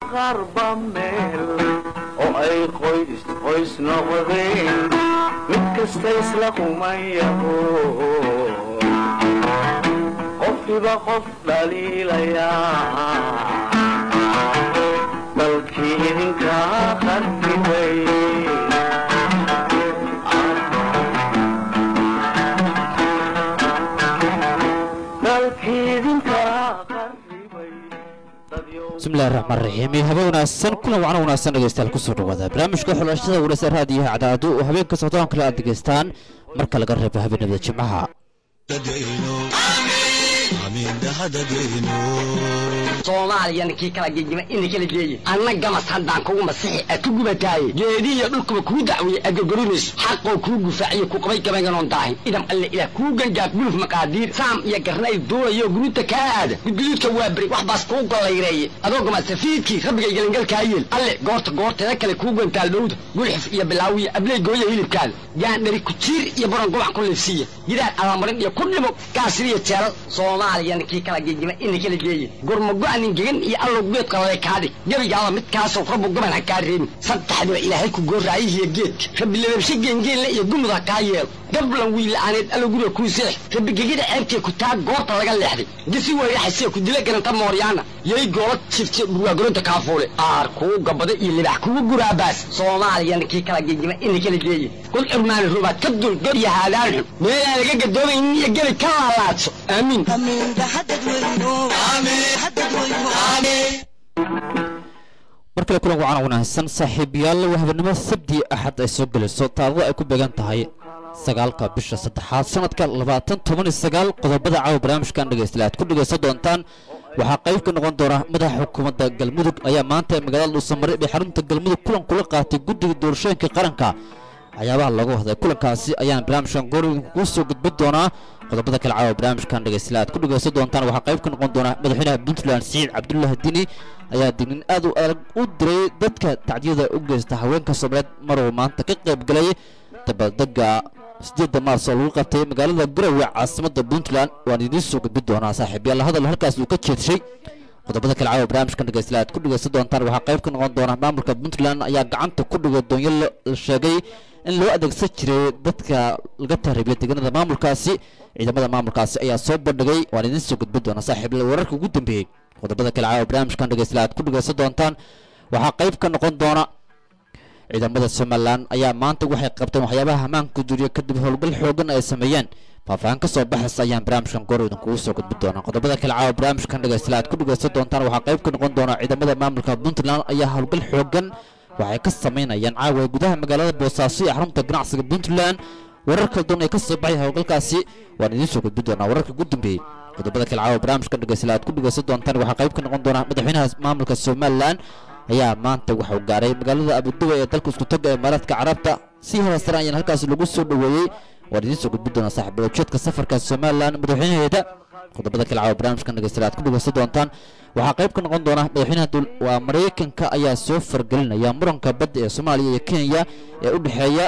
qaarba meel oo ay qoys qoys noqdeen mid kasta isla kumayaho qofkiba qof dhaliilayaa dalkii idinkaa qarribay dalkii idinkaa qarribay bismillahi raxmaan raxiim iyo habe wanaagsan kulan wacno wanaagsan dhegeystayaal kusoo dhawaada barnaamijka xulashada wareysa raadiyaha cadaadu oo habeenka socdaan kale aad degeystaan marka laga reebo habeenimada jimcaha soomaaliyana kii kala gegima ina kala geeye anna gamas haddaan kugu masixi a ku gubataaye geedihiyo dhulkuba kuu dacweeye adgogorinayso xaqoo kuu gufaaciyo ku qabay gabaynganoon daahin idam alle ilaah kuu gangaaf guluf maqaadiir saam iyo garnayl duulayo guruuta kaa aada gudguduudka waa beri wax baas kuu gollayreeye adoo gamasafiidkii rabbigay gelingalkaa yeel alle goorta goorteeda kale kuu gantaal dhowda gulxif iyo bilaawiya abley gooya hilibkaada gaandhari kujiir iyo buran gubac ku liifsiiya gidaar abamarin iyo ku dhimo gaasiriyo jeelal soomaaliyana kii kala gegima ina kala geeye gurmago-anin gegan iyo allow geed qalale kaadhig gebigaaba midkaasoo rabbu gaban ha kaa reebin saddexdiba ilaahay ku gooraayihiyo geedka rabbi lababshe geengeenle iyo gumud ha kaa yeelo gablan wiila'aaneed allow guriga kuu seex rabbi gegida ceebtee ku taa goorta laga leexday gisi weyraxasee ku dila garanta mooryaana yay goola jifte dhurwaagoronta kaafuule aar kuu gabada iyo libax kugu guraabaas soomaaliyana kii kala gegima ina kala geeye kul curmaani rubaad ka dul god iyo haadaan xun meelaan laga gadoomaynin iyo gebi ka laalaadso aamiin mar kale kulan wacan wanaagsan saaxiibayaal waa habeenimo sabti axad ay soo gelayso taarikhda ay ku beegan tahay sagaalka bisha saddexaad sanadka labaatan toban iyo sagaal qodobada caawa barnaamijkan dhegeystayaal aad ku dhegeysan doontaan waxaa qayb ka noqon doona madaxa xukuumadda galmudug ayaa maanta magaalada dhuusamare ee xarunta galmudug kulan kula qaatay guddiga doorashooyinka qaranka waxyaabaha looga wahday kulankaasi ayaan barnaamijkan goorgan kuu soo gudbin doonaa qodobada kale caawa barnaamijkan dhegeystayaal aad ku dhegeysan doontaan waxaa qayb ka noqon doona madaxweynaha puntland siciid cabdullaahi dini ayaa dignin aad u adag u diray dadka tacdiyada u geysta haweenka soomaaliyeed maruu maanta ka qayb galay dabaaldega sideedda maars oo lagu qabtay magaalada garowe caasimadda puntland waan idiin soo gudbin doonaa saaxiibayaal hadal halkaas uu ka jeedshay qodobada kale caawa barnaamijkan dhegeystayaal aad ku dhegeysan doontaan waxaa qayb ka noqon doona maamulka puntland ayaa gacanta ku dhigay doonyo la sheegay in loo adeegsan jiray dadka laga tahribiya deegaanada maamulkaasi ciidamada maamulkaasi ayaa soo bandhigay waan idiin soo gudbin doonaa saaxiibayaal wararka ugu dambeeyey qodobada kale caawa barnaamijkan dhegeystayaal aad ku dhegeysan doontaan waxaa qayb ka noqon doona ciidamada somalilan ayaa maanta waxay qabteen waxyaabaha hamaanka duriya kadib howlgal xoogan ay sameeyeen faahfaahin ka soo baxaysa ayaan barnaamijkan goor idinkugu soo gudbin doonaa qodobada kale caawa barnaamijkan dhegeystayaal aad ku dhegeysan doontaan waxaa qayb ka noqon doona ciidamada maamulka puntland ayaa howlgal xoogan waxay ka samaynayaan caawa gudaha magaalada boosaaso ee xarunta ganacsiga puntland warar kala duwan ay ka soo baxay howlgalkaasi waan idiin soo gudbin doonaa wararka ugu dambeeyey qodobada kale caawa barnaamijkan dhegeystayaal aad ku dhegeysan doontaan waxaa qayb ka noqon doona madaxweynaha maamulka somalilan ayaa maanta waxuu gaaray magaalada abuduba ee dalka isku taga ee imaaraadka carabta si hadasaran ayaan halkaas lagu soo dhoweeyey waan idiin soo gudbin doonaa saaxiibada ujeedka safarka somalilan madaxweynaheeda qodobada kale caawa barnaamijkan dhegeystayaal aad ku dhegeysan doontaan waxaa qayb ka noqon doona madaxweynaha waa maraykanka ayaa soo fargelinaya muranka badda ee soomaaliya iyo kenya ee u dhexeeya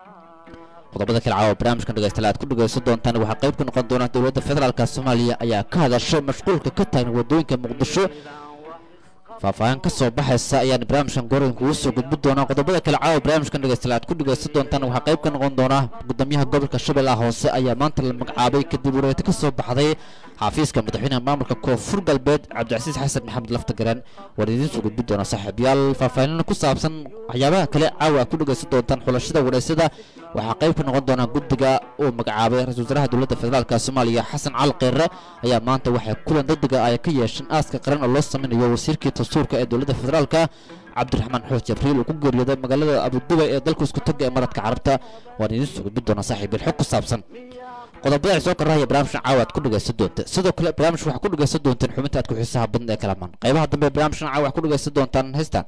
qodobada kale caawa barnaamijkan dhegeystayaal aad ku dhegeysan doontaan waxaa qayb ka noqon doona dowladda federaalka soomaaliya ayaa ka hadashay mashquulka ka taagan wadooyinka muqdisho faahfaahin ka soo baxaysa ayaan barnaamijkan goorgan kugu soo gudbin doonaa qodobada kale caawa barnaamijkan dhegeystayaal aad ku dhegeysan doontaan waxaa qayb ka noqon doona gudoomiyaha gobolka shabeellaha hoose ayaa maanta la magacaabay kadib wareeto ka soo baxday xafiiska madaxweynaha maamulka koonfur galbeed cabdicasiis xasan maxamed laftagareen waan idiin soo gudbin doonaa saaxiibayaal faahfaahinana ku saabsan waxyaabaha kale caawa aad ku dhegeysan doontaan xulashada wareysada waxaa qayb ka noqon doonaa guddiga uu magacaabay ra-isul wasaaraha dowladda federaalka soomaaliya xasan cali kheyre ayaa maanta waxay kulan degdega ay ka yeesheen aaska qaran oo loo sameynayo wasiirkii dastuurka ee dowladda federaalka cabdiraxmaan xoos jabriil uu ku geeriyooday magaalada abuduba ee dalka isku taga ee maradka carabta waan idiin soo gudbin doonaa saaxiibayaal xog ku saabsan qodobada soo karahaya barnaamijkan caawa aad ku dhegeysan doonta sidoo kale barnaamijka waxaa ku dhegeysan doontaan xubinta aad ku xiisaha badan ee kalamaan qaybaha dambe barnaamijkan caawa waxaa ku dhegeysan doontaan heystaan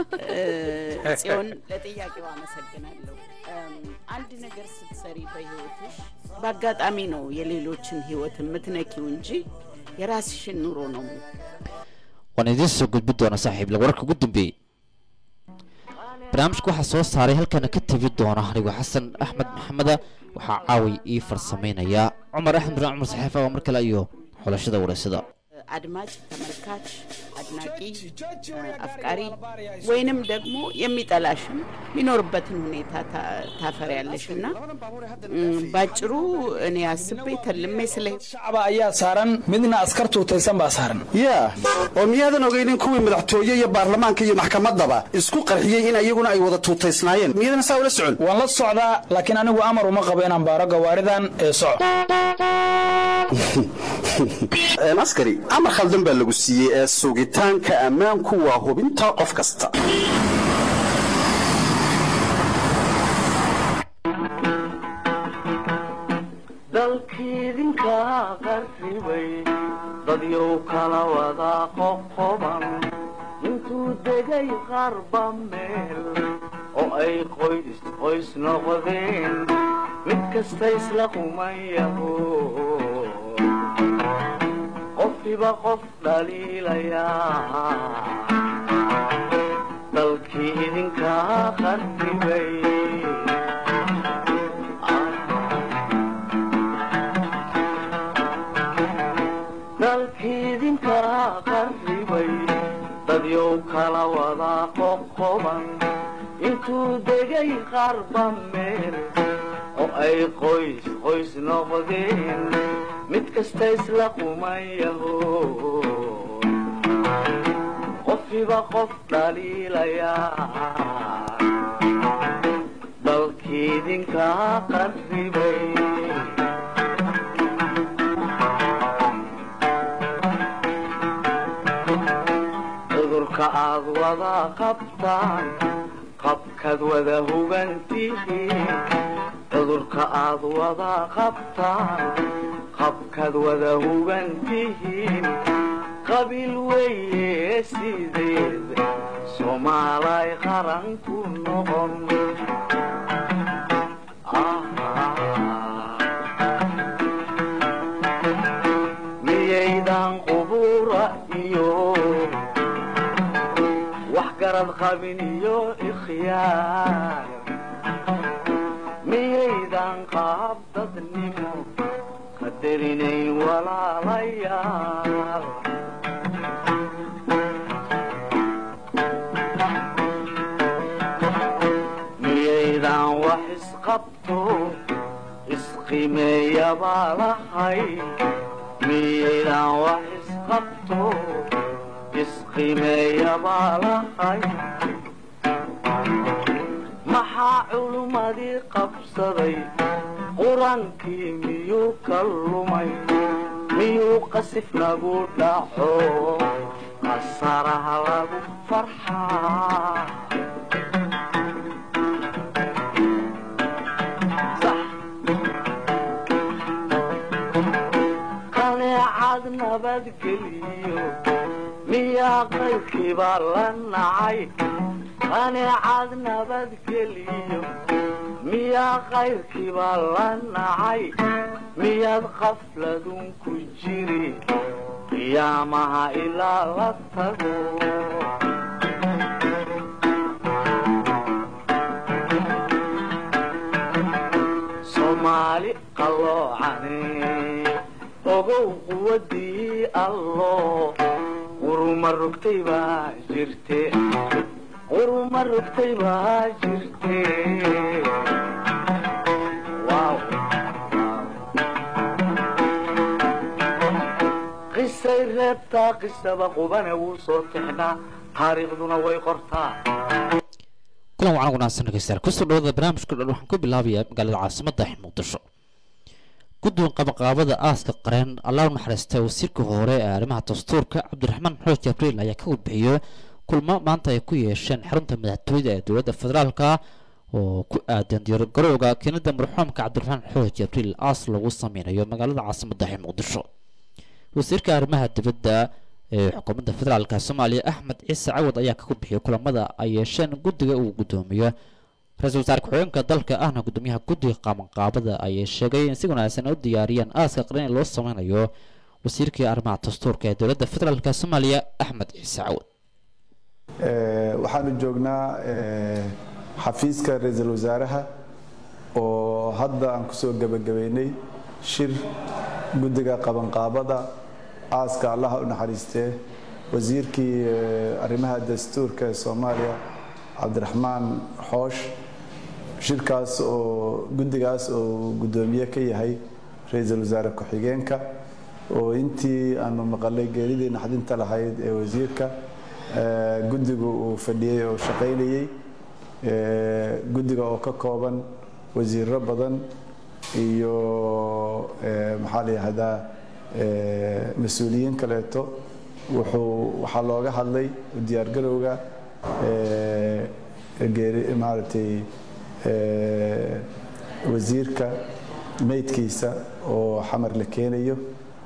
ጽዮን ለጥያቄው አመሰግናለሁ። አንድ ነገር ስትሰሪ በህይወትሽ በአጋጣሚ ነው የሌሎችን ህይወት የምትነኪው እንጂ የራስሽን ኑሮ ነው waan idiin soo gudbin doonaa saaxiible wararka ugu dambeeyey barnaamijka waxaa soo saaray halkana ka tegi doona anigoo xasan axmed maxameda waxaa caaway ii farsameynaya cumar axmed bin cumar saxiifa oo mar kale iyo xulashada wareysada አድማጭ፣ ተመልካች፣ አድናቂ፣ አፍቃሪ ወይንም ደግሞ የሚጠላሽም የሚኖርበትን ሁኔታ ታፈሪያለሽ እና ባጭሩ እኔ አስቤ ተልሜ ስለ shacaba ayaa saaran midna askar tuutaysan baa saaran yaa oo miyaadan ogaynin kuwii madaxtooye iyo baarlamaanka iyo maxkamaddaba isku qarxiyey in iyaguna ay wada tuutaysnaayeen miyadan saa ula socon waan la socdaa laakiin anigu amar uma qabo inaan baaro gawaaridan ee soco askari amar khaldan baa lagu siiyey ee sugitaanka ammaanku waa hubinta qof kasta dalkiidinka qarribay dadyow kala wada qoqoban intuu degay qarba meel oo ay qoys qoys noqdeen mid kasta isla qumayaho qofkiba qof dhaliilayaa dalkii idinka qarribay dalkiidinka qarribay dadyow kala wada qoqoban intuu degay qarba meel oo ay qoys qoys noqdeen mid kasta isla qumayaho qofkiba qof dhaliilayaa dalkiidinka qarribay cudurka aad wada qabtaan qabkaad wada hugantihiin cudurka aad wada qabtaan qabkaad wada hugantihiin qabiil weeye sideed soomaalay qaran ku noqon miyaydan qubura iyo wax garad qabin iyo ikhyaar miyaydan qaab dadnimo qadarinayn walaalayaal miyaydan wax isqabto isqimeeyabaa lahay miyaydan wax isqabto isqimeeyabaa lahay maxaa culummadii qabsaday qur-aankii miyuu ka lumay miyuu qasif nagu dhaco qasaraha lagu farxaa qaneecad nabadgeliyo miyaa qaybkiibaa la nacay qaneecad nabadgeliyo miyaa qayrkiibaa la nacay miyaad qafladun ku jiri qiyaamaha ilaa la tago soomaali qalloocane ogow quwadii allo quruma rogtay baa jirte quruma rogtay baa jirte qisay reebtaa qisaba qubane wuu soo tixnaa taariikhduna way qortaa kulan wacan wanaagsan dhegeystayaal kusoo dhawada barnaamijka dhan waxaan ku bilaabayaa magaalada caasimadda muqdisho guddoon qabaqaabada aaska qareen allah u naxariistay wasiirka hore ee arrimaha dastuurka cabdiraxmaan xooj jibriil ayaa ka warbixiyey kulmo maanta ay ku yeesheen xarunta madaxtooyada ee dowladda federaalka oo ku aadan diyaargarowga keenida marxuumka cabdiraxmaan xooj jibriil aas lagu sameynayo magaalada caasimadda ee muqdisho wasiirka arrimaha dibadda ee xukuumadda federaalka soomaaliya axmed ciise cawad ayaa ka warbixiyey kulamada ay yeesheen guddiga uu guddoomiyo ra-iisul wasaare ku-xigeenka dalka ahna guddoomiyaha guddiga qaabanqaabada ayay sheegay in si wanaagsan u diyaariyeen aaska qaran ee loo sameynayo wasiirkii arrimaha dastuurka ee dowladda federaalk soomaaliya axmed ciise cawad waxaanu joognaa xafiiska ra-iisul wasaaraha oo hadda aan kusoo gebagabeynay shir guddiga qabanqaabada aaska allaha u naxariistee wasiirkii arrimaha dastuurka ee soomaaliya cabdiraxmaan xoosh shirkaas oo guddigaas oo guddoomiye ka yahay ra-iisul wasaare ku-xigeenka oo intii aanu maqalay geeridii naxdinta lahayd ee wasiirka guddigu uu fadhiyey oo shaqaynayey guddiga oo ka kooban wasiiro badan iyo maxaa la yihahdaa mas-uuliyiin kaleeto wuxuu waxaa looga hadlay diyaargarowga geeri maaragtay wasiirka meydkiisa oo xamar la keenayo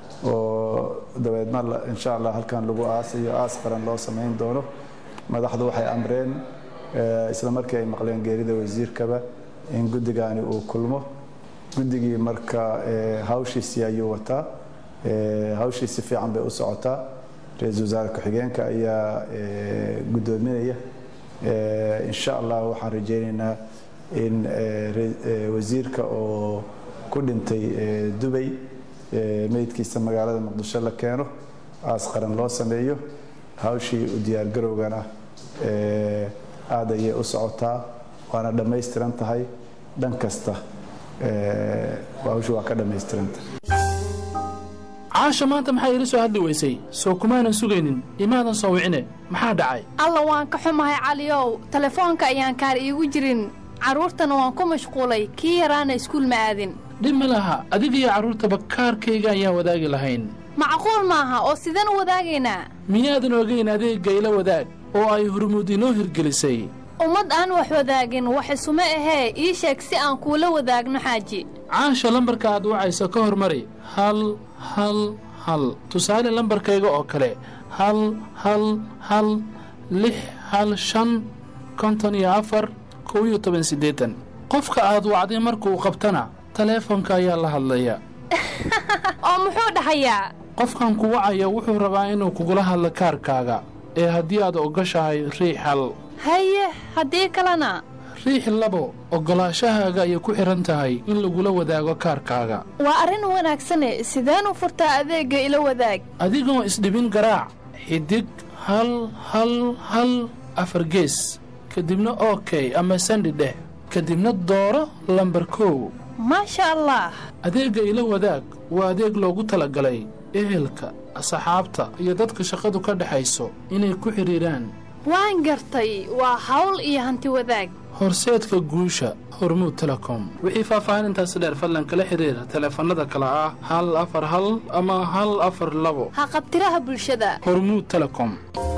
oo dabeedna insha allah halkan lagu aasayo aas qaran loo samayn doono madaxdu waxay amreen isla markii ay maqleen geerida wasiirkaba in guddigaani uu kulmo guddigii marka hawshiisii ayuu wataa hawshii si fiican bay u socotaa ra-iisul wasaare ku-xigeenka ayaa guddoominaya insha allah waxaan rajaynaynaa in wasiirka oo ku dhintay dubay meydkiisa magaalada muqdisho la keeno aas qaran loo sameeyo hawshii u diyaargarowgana aad ayay u socotaa waana dhammaystiran tahay dhan kasta hawshu waa ka dhammaystiranta caasha maanta maxaa iila soo hadli weysay soo kumaanan sugaynin imaadan soo wicine maxaa dhacay alla waan ka xumahay caliyow telefoonka ayaan kaar iigu jirin carruurtana waan ku mashquulay kii yaraana iskuul ma aadin dhib ma laha adigiyo carruurtaba kaarkayga ayaan wadaagi lahayn macquul maaha oo sideen u wadaagaynaa miyaadan ogayn adeegga ila wadaag oo ay hurmuud inoo hirgelisay ummad aan wax wadaagin wax isuma ahee ii sheeg si aan kuula wadaagno xaaji caasha lambarka aad wacayso ka hormari hal hal hal tusaale lambarkayga oo kale hal hal hal lix hal shan konton iyo afar kow iyo toban siddeetan qofka aad wacday markuu qabtana taleefonka ayaa la hadlaya oo muxuu dhahayaa qofkan ku wacaya wuxuu rabaa inuu kugula hadlo kaarkaaga ee haddii aad ogoshahay riix hal haye haddii kalena riix labo oggolaashahaaga ayay ku xidhan tahay in lagula wadaago kaarkaaga waa arrin wanaagsane sideen u furtaa adeegga ila wadaag adigoo isdhibin garaac xidig hal hal hal afar gees kadibna okey ama sandi dheh kadibna dooro lambar kow maasha allah adeegga ila wadaag waa adeeg loogu talagalay ehelka asxaabta iyo dadka shaqadu ka dhexayso inay ku xidhiidhaan waan gartay waa hawl iyo hanti wadaag horseedka guusha hormuud telekom wixii faahfaahinintaasi dheer fadlan kala xidhiira taleefannada kale ah hal afar hal ama hal afar labo haqabtiraha bulshada hormuud telekom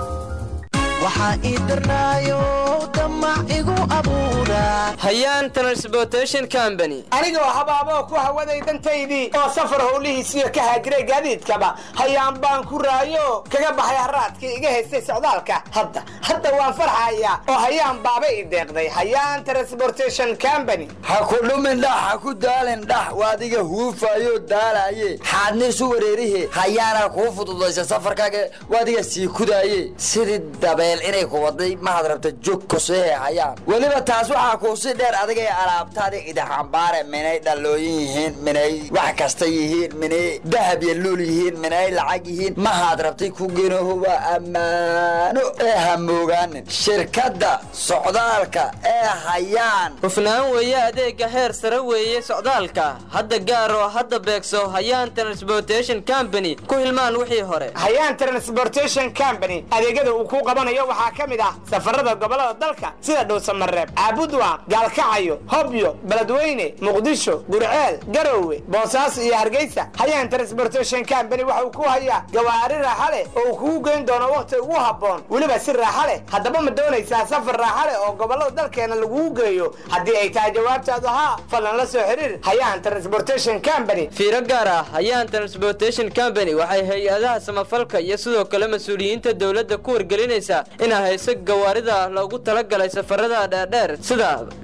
waxaa ii darnaayo damac igu abuuraa hayaan transportation company anigoo habaaboo ku hawaday dantaydii oo safar howlihiisiyo ka haajiray gaadiidkaba hayaan baan ku raayo kaga baxay haraadkii iga haystay socdaalka hadda hadda waan farxayaa oo hayaan baaba i deeqday hayaan transportation company ha ku dhumin dhax ha ku daalin dhax waadiga huufayo daalaye xaadniisu wareerihe hayaana kuu fududaysa safarkaaga waadiga sii kudaaye sidii dabeel inay ku waday mahad rabta jog kosehe hayaan weliba taas waxaa kuusi dheer adigay alaabtaada idaxambaare minay dhallooyin yihiin minay wax kasta yihiin minay dahab iyo luul yihiin minay lacag yihiin mahaad rabtay ku genoho waa ammaano ee hamoogaanin shirkadda socdaalka ee hayaan hufnaan weeye adeegga heer sare weeye socdaalka hadda gaaroo hadda beegso hayaan transportation company ku hilmaan wixii hore hayaan transportation company adeegyada uu ku qabanayo waxaa ka mid ah safarada gobolada dalka sida dhowsamareeb caabudwaaq gaalkacayo hobyo beledweyne muqdisho gurceel garowe boosaaso iyo hargeysa hayaan transportation company waxa uu ku hayaa gawaari raaxa leh oo uu kugu geyn doono wakhti ugu habboon weliba si raaxa leh haddaba ma doonaysaa safar raaxa leh oo gobolada dalkeena lagugu geeyo haddii ay tahay jawaabtaadu haa fadlan la soo xiriir hayaan transportation company fiiro gaar ah hayaan transportation company waxay hay-adaha samafalka iyo sidoo kale mas-uuliyiinta dowladda ku wargelinaysaa inaa hayso gawaarida loogu talagalay safarada dheerdheer sida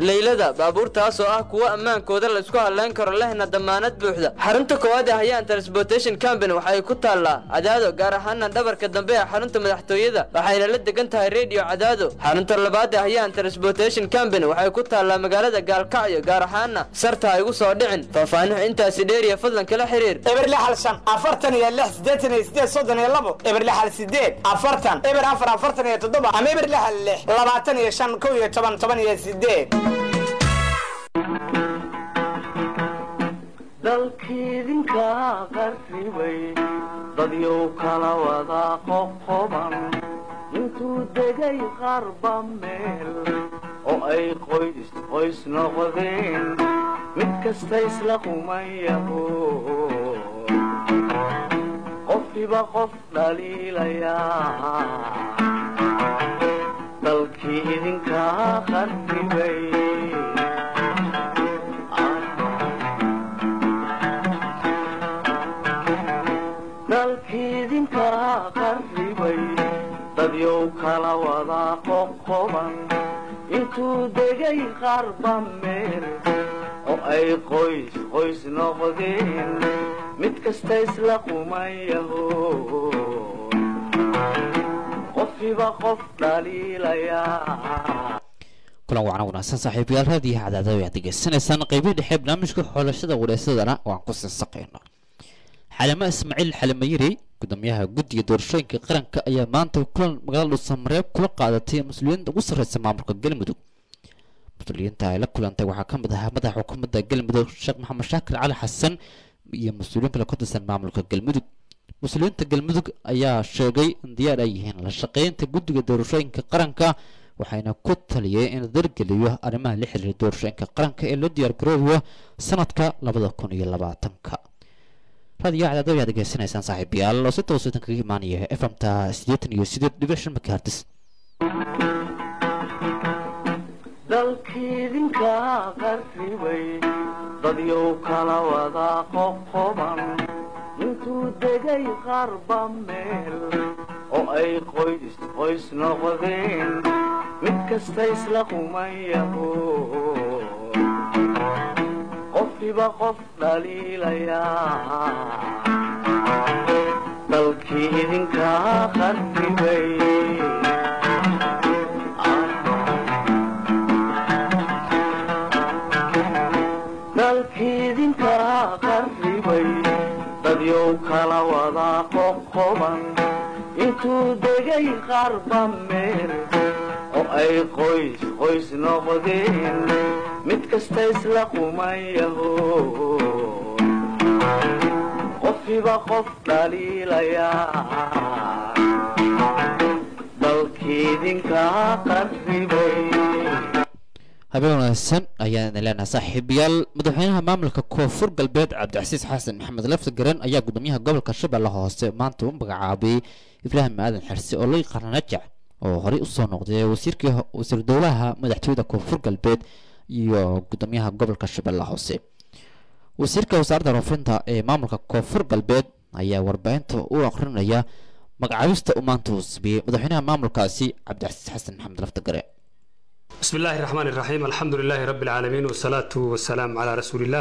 leylada baabuurtaas oo ah kuwo ammaankooda la isku hadlayn karo lehna damaanad buuxda xarunta koowaad ee hayaan transportation company waxay ku taallaa cadaado gaar ahaana dhabarka dambe ee xarunta madaxtooyada waxayna la degan tahay redio cadaado xarunta labaad ee hayaan transportation company waxay ku taallaa magaalada gaalkacyo gaar ahaana sarta ha igu soo dhicin faahfaanuhu intaasi dheeriya fadlan kala xiriir eber lixal shan afartan iyo lix siddeetan iyo sideed soddon iyo labo eber lixal sideed afartan eber afar afartan iyo toddoba ama eber lixal lix labaatan iyo shan kow iyo toban toban iyo sideed dalkiidinka qarribay dadyow kala wada qoqoban intuu degay qarba meel oo ay qoys qoys noqdeen mid kasta isla qumayaho qofkiba qof dhaliilayaa dalkii idinka qarribay dalkiidinka qarribay dadyow kala wada qoqoban intuu degay qarba meel oo ay qoys qoys noqdeen mid kasta isla qumayaho qofkiba qof dhaliilayaa kulan wacna wanaagsan saaxiibayaal raadiyaha cadaadada ayaad degeysanaysaan qeybihii dhexe barnaamijka xoolashada wareysadana waan ku sinsaqayna xalimo ismaaciil xalimayiri gudoomiyaha guddiga doorashooyinka qaranka ayaa maanta kulan magaalada dhuusamareeb kula qaadatay mas-uuliyiinta ugu sarreysa maamulka galmudug mas-uuliyiinta ay la kulantay waxaa ka mid ahaa madaxa xukuumadda galmudug sheekh maxamed shaakir cali xasan iyo mas-uuliyiin kale ka tirsan maamulka galmudug mas-uuliyiinta galmudug ayaa sheegay in diyaar ay yihiin la shaqeynta guddiga doorashooyinka qaranka waxayna ku taliyeen in la dargeliyo arrimaha la xiriira doorashooyinka qaranka ee loo diyaar garoobayo sanadka labada kun iyo labaatanka raadiyo cadaado ayaad degeysanaysaan saaxiibayaal oo si toosan kaga imaanaya efamta siddeetan iyo sideed dhibic shan megahertis dalkiidinka qarribay dadyow kala wada qoqoban intuu degay qarba meel oo ay qoys qoys noqdeen mid kasta isla qumayaho qofkiba qof dhaliilayaa dalkii idinka qarribay dalkiidinka qarribay dadyow kala wada qoqoban intuu degay qarba meel oo ay qoys qoys noqdeen mid kasta isla qumayaho qofkiba qof dhaliilayaa dalkiidinka qarribay habeen wanaagsan ayaan idin leenahay saaxiibayaal madaxweynaha maamulka koonfur galbeed cabdicasiis xasan maxamed lafti garan ayaa gudoomiyaha gobolka shabeelle hoose maanta u magacaabay ibraahim aadan xirsi oo loo yaqaana najac oo horey usoo noqday wasiirkii wasiir dowlaha madaxtooyada koonfur galbeed iyo gudoomiyaha gobolka shabeelle hoose wasiirka wasaaradda roofinta ee maamulka koonfur galbeed ayaa warbaahinta u aqrinaya magacaabista uu maanta uu sameeyey madaxweynaha maamulkaasi cabdicasiis xasan maxamed lafti gare بسم الله الرحمن الرحيم الحمد لله رب العالمين والصلاة والسلام على رسول الله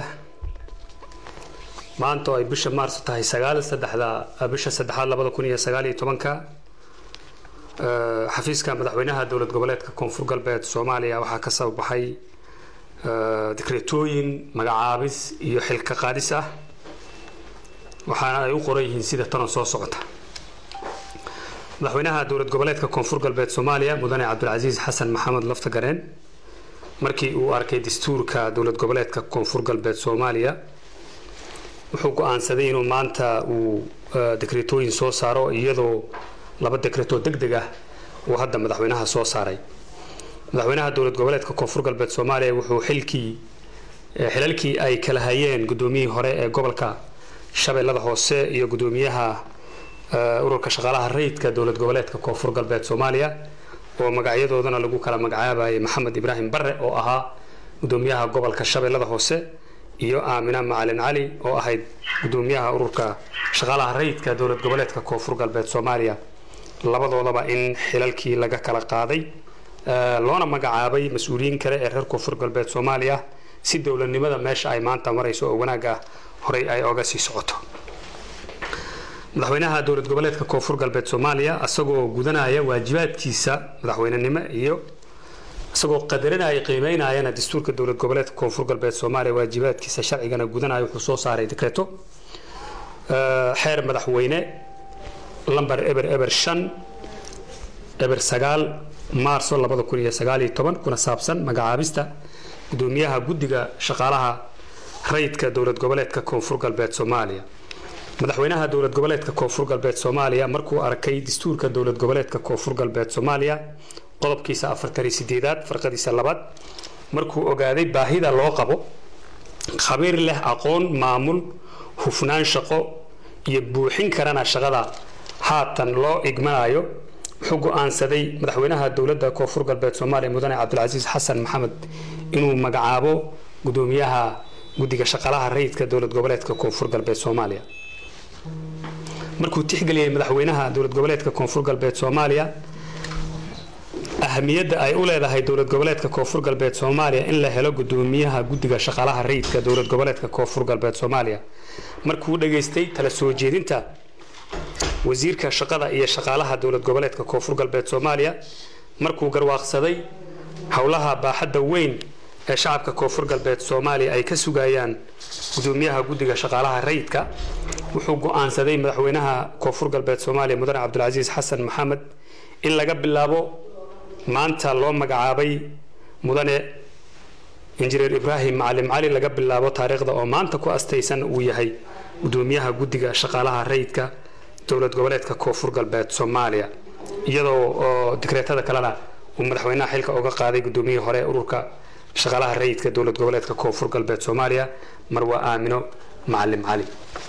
maanta oo ay bisha maars tahay sagaal saddexda bisha saddexaad labada kun iyo sagaal iyo tobanka xafiiska madaxweynaha dowlad goboleedka koonfur galbeed soomaaliya waxaa ka soo baxay dikreetooyin magacaabis iyo xilka qaadis ah waxaana ay u qoran yihiin sida tanan soo socota madaxweynaha dowlad goboleedka koonfur galbeed soomaaliya mudane cabdulcasiis xasan maxamed laftagareen markii uu arkay dastuurka dowlad goboleedka koonfur galbeed soomaaliya wuxuu go-aansaday inuu maanta uu dekretooyin soo saaro iyadoo laba dekretoo deg deg ah uu hadda madaxweynaha soo saaray madaxweynaha dowlad goboleedka koonfur galbeed soomaaliya wuxuu xilkii xilalkii ay kala hayeen gudoomiyihii hore ee gobolka shabeellada hoose iyo gudoomiyaha ururka shaqaalaha rayidka dowlad goboleedka koonfur galbeed soomaaliya oo magacyadoodana lagu kala magacaabayay maxamed ibraahim bare oo ahaa gudoomiyaha gobolka shabeellada hoose iyo aamina macalin cali oo ahayd gudoomiyaha ururka shaqaalaha rayidka dowlad goboleedka koonfur galbeed soomaaliya labadoodaba in xilalkii laga kala qaaday eh, loona magacaabay mas-uuliyiin kale ee reer koonfur galbeed soomaaliya si dowladnimada meesha ay maanta marayso oo wanaagga horey ay oga sii socoto madaxweynaha dowlad goboleedka koonfur galbeed soomaaliya isagoo gudanaya waajibaadkiisa madaxweynenimo iyo isagoo qadarinaya qiimeynayana dastuurka dowlad goboleedka koonfur galbeed soomaaliya waajibaadkiisa sharcigana gudanaya wuxuu soo saaray dekreto eh, xeer madaxweyne lambar eber eber shan eber sagaal maarso labada kun iyo sagaal iyo toban kuna saabsan magacaabista gudoomiyaha guddiga shaqaalaha rayidka dowlad goboleedka koonfur galbeed soomaaliya madaxweynaha dowlad goboleedka koonfur galbeed soomaaliya markuu arkay dastuurka dowlad goboleedka koonfur galbeed soomaaliya qodobkiisa afartan iyo sideedaad farqadiisa labaad markuu ogaaday baahida loo qabo khabiir leh aqoon maamul hufnaan shaqo iyo buuxin karana shaqada haatan loo igmanayo wuxuu go-aansaday madaxweynaha dowladda koonfur galbeed soomaaliya mudane cabdilcasiis xasan maxamed inuu magacaabo gudoomiyaha guddiga shaqaalaha rayidka dowlad goboleedka koonfur galbeed soomaaliya markuu tixgeliyey madaxweynaha dowlad goboleedka koonfur galbeed soomaaliya ahamiyadda ay u leedahay dowlad goboleedka koonfur galbeed soomaaliya in la helo gudoomiyaha guddiga shaqaalaha rayidka dowlad goboleedka koonfur galbeed soomaaliya markuu dhageystay tala soo jeedinta wasiirka shaqada iyo shaqaalaha dowlad goboleedka koonfur galbeed soomaaliya markuu garwaaqsaday howlaha baaxadda weyn ee shacabka koonfur galbeed soomaaliya ay ka sugayaan gudoomiyaha guddiga shaqaalaha rayidka wuxuu go-aansaday madaxweynaha koonfur galbeed soomaaliya mudane cabdilcasiis xasan maxamed in laga bilaabo maanta loo magacaabay mudane injineer ibraahim macalim cali laga bilaabo taariikhda oo maanta ku astaysan uu yahay gudoomiyaha guddiga shaqaalaha rayidka dowlad goboleedka koonfur galbeed soomaaliya iyadoo oo dikreetada kalena uu madaxweynaha xilka uga qaaday gudoomiyihii hore ee ururka shaqaalaha rayidka dowlad goboleedka koonfur galbeed soomaaliya marwa aamino macalim cali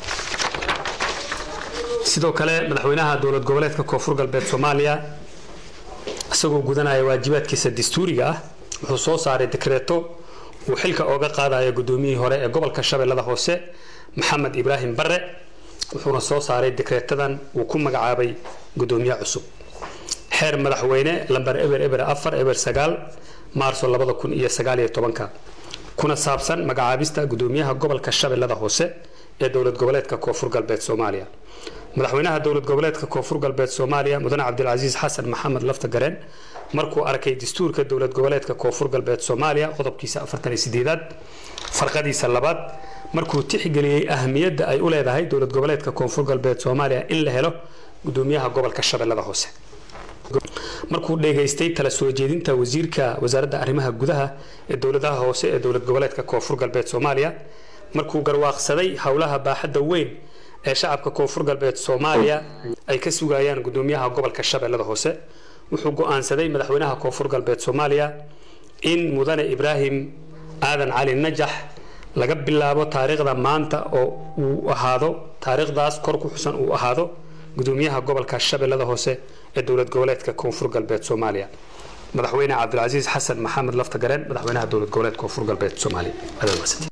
sidoo kale madaxweynaha dowlad goboleedka koonfur galbeed soomaaliya isagoo gudanaya waajibaadkiisa dastuuriga ah wuxuu soo saaray dekreeto uu xilka ooga qaadayo gudoomiyihii hore ee gobolka shabeellada hoose maxamed ibraahim bare wuxuuna soo saaray dekreetadan uu ku magacaabay gudoomiye cusub xeer madaxweyne lambar eber eber afar eber sagaal maarso labada kun iyo sagaal iyo tobanka kuna saabsan magacaabista gudoomiyaha gobolka shabeellada hoose ee dowlad goboleedka koonfur galbeed soomaaliya madaxweynaha dowlad goboleedka koonfur galbeed soomaaliya mudane cabdilcasiis xasan maxamed lafta gareen markuu arkay dastuurka dowlad goboleedka koonfur galbeed soomaaliya qodobkiisa afartan iyo sideedaad farqadiisa labaad markuu tixgeliyey ahamiyadda ay u leedahay dowlad goboleedka koonfur galbeed soomaaliya in la helo gudoomiyaha gobolka shabeellada hoose markuu dhegaystay tala soo jeedinta wasiirka wasaaradda arrimaha gudaha ee dowladaha hoose ee dowlad goboleedka koonfur galbeed soomaaliya markuu garwaaqsaday howlaha baaxadda weyn ee shacabka koonfur galbeed soomaaliya ay ka sugayaan gudoomiyaha gobolka shabeellada hoose wuxuu go-aansaday madaxweynaha koonfur galbeed soomaaliya in mudane ibraahim aadan cali najax laga bilaabo taariikhda maanta oo uu ahaado taariikhdaas kor ku xusan uu ahaado gudoomiyaha gobolka shabeellada hoose ee dowlad goboleedka koonfur galbeed soomaaliya madaxweyne cabdilcasiis xasan maxamed lafta gareen madaxweynaha dowlad goboleedka koonfur galbeed soomaaliya aad mahadsantihiin.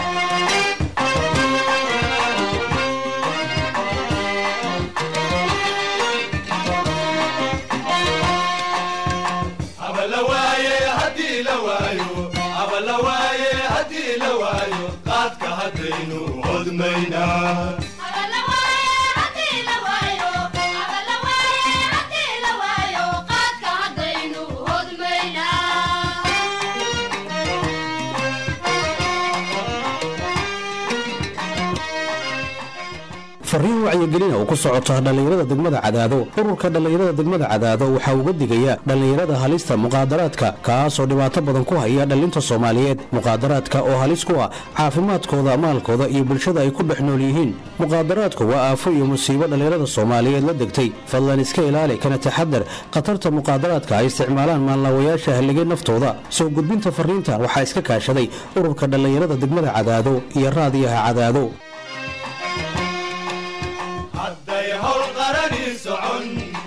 fariin wacyigelina oo ku socota dhallinyarada degmada cadaado ururka dhallinyarada degmada cadaado waxaa uga digaya dhallinyarada halista muqaadaraadka kaasoo dhibaato badan ku haya dhallinta soomaaliyeed muqaadaraadka oo halis ku ah caafimaadkooda maalkooda iyo bulshada ay ku dhex nool yihiin muqaadaraadku waa aafo iyo musiibo dhallinyarada soomaaliyeed la degtay fadlan iska ilaali kana taxadar khatarta muqaadaraadka ay isticmaalaan maanlaawayaasha halligay naftooda soo gudbinta fariintan waxaa iska kaashaday ururka dhallinyarada degmada cadaado iyo raadiyaha cadaado hadday hawl qarani socon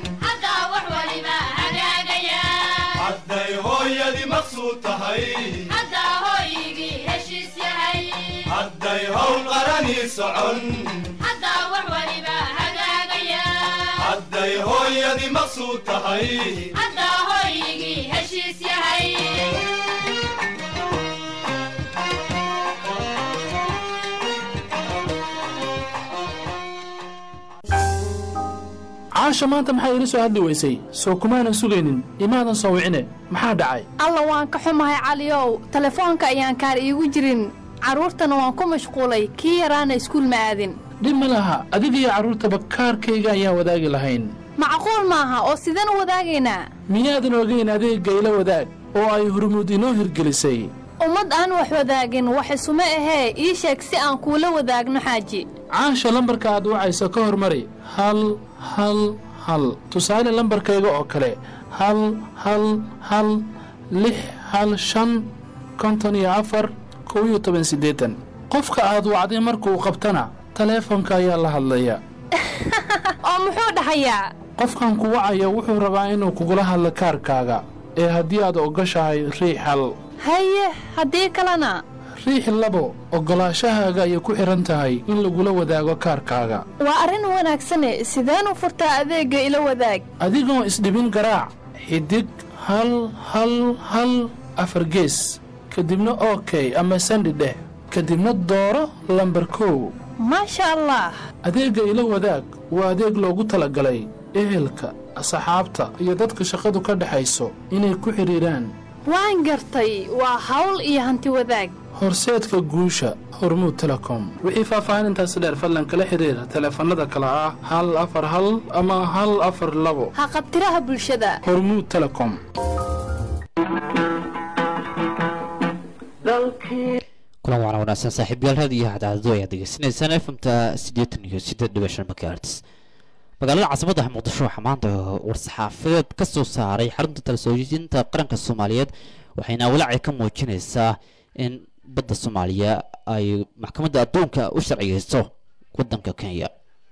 hadday hooyadii maqsuud tahay hadday hawl qarani socon hadday hooyadii maqsuud tahay caasha maanta maxay ila soo hadli weysay soo kumaanan sugaynin imaadan soo wicine maxaa dhacay alla waan ka xumahay caliyow telefoonka ayaan kaar iigu jirin carruurtana waan ku mashquulay kii yaraana iskuul ma aadin dhib ma laha adiga iyo carruurtaba kaarkayga ayaan wadaagi lahayn macquul maaha oo sideen u wadaagaynaa miyaadan ogayn adeegga ila wadaag oo ay hurmuud inoo hirgelisay ummad aan wax wadaagin wax isuma ahee ii sheeg si aan kuula wadaagno xaaji caasha lambarka aad wacayso ka hormari hal hal hal tusaale lambarkayga oo kale hal hal hal lix hal shan konton iyo afar kow iyo toban siddeetan qofka aad wacday markuu qabtana taleefonka ayaa la hadlaya oo muxuu dhahayaa qofkan ku wacaya wuxuu rabaa inuu kugula hadlo kaarkaaga ee haddii aad ogoshahay riix hal haye haddii kalena riix labo oggolaashahaaga ayay ku xidhan tahay in lagula wadaago kaarkaaga waa arrin wanaagsane sideen u furtaa adeegga ila wadaag adigoo isdhibin garaac xidig hal hal hal afar gees kadibna okey ama sandhi dheh kadibna dooro lambar kow maasha allah adeegga ila wadaag waa adeeg loogu talagalay ehelka asxaabta iyo dadka shaqadu ka dhexayso inay ku xidhiidhaan waan gartay waa hawl iyo hanti wadaag horseedka guusha hormuud telecom wixii faahfaahinintaasi dheer fadlan kala xidhiira taleefannada kale ah hal afar hal ama hal afar labo ha qabtiraha bulshada hormuud telecom kulan waana wanaagsan saaxiibyaal raadiyo hadaadado ayaad degeysanaysaan fmta siddeetan iyo siddeed dhibic shan megahertz magaalada caasimadda muqdisho waxaa maanta war-saxaafadeed ka soo saaray xarunta talasoojinta qaranka soomaaliyeed waxayna walaaci ka muujinaysaa in badda soomaaliya ay maxkamadda adduunka u sharciyeyso waddanka kenya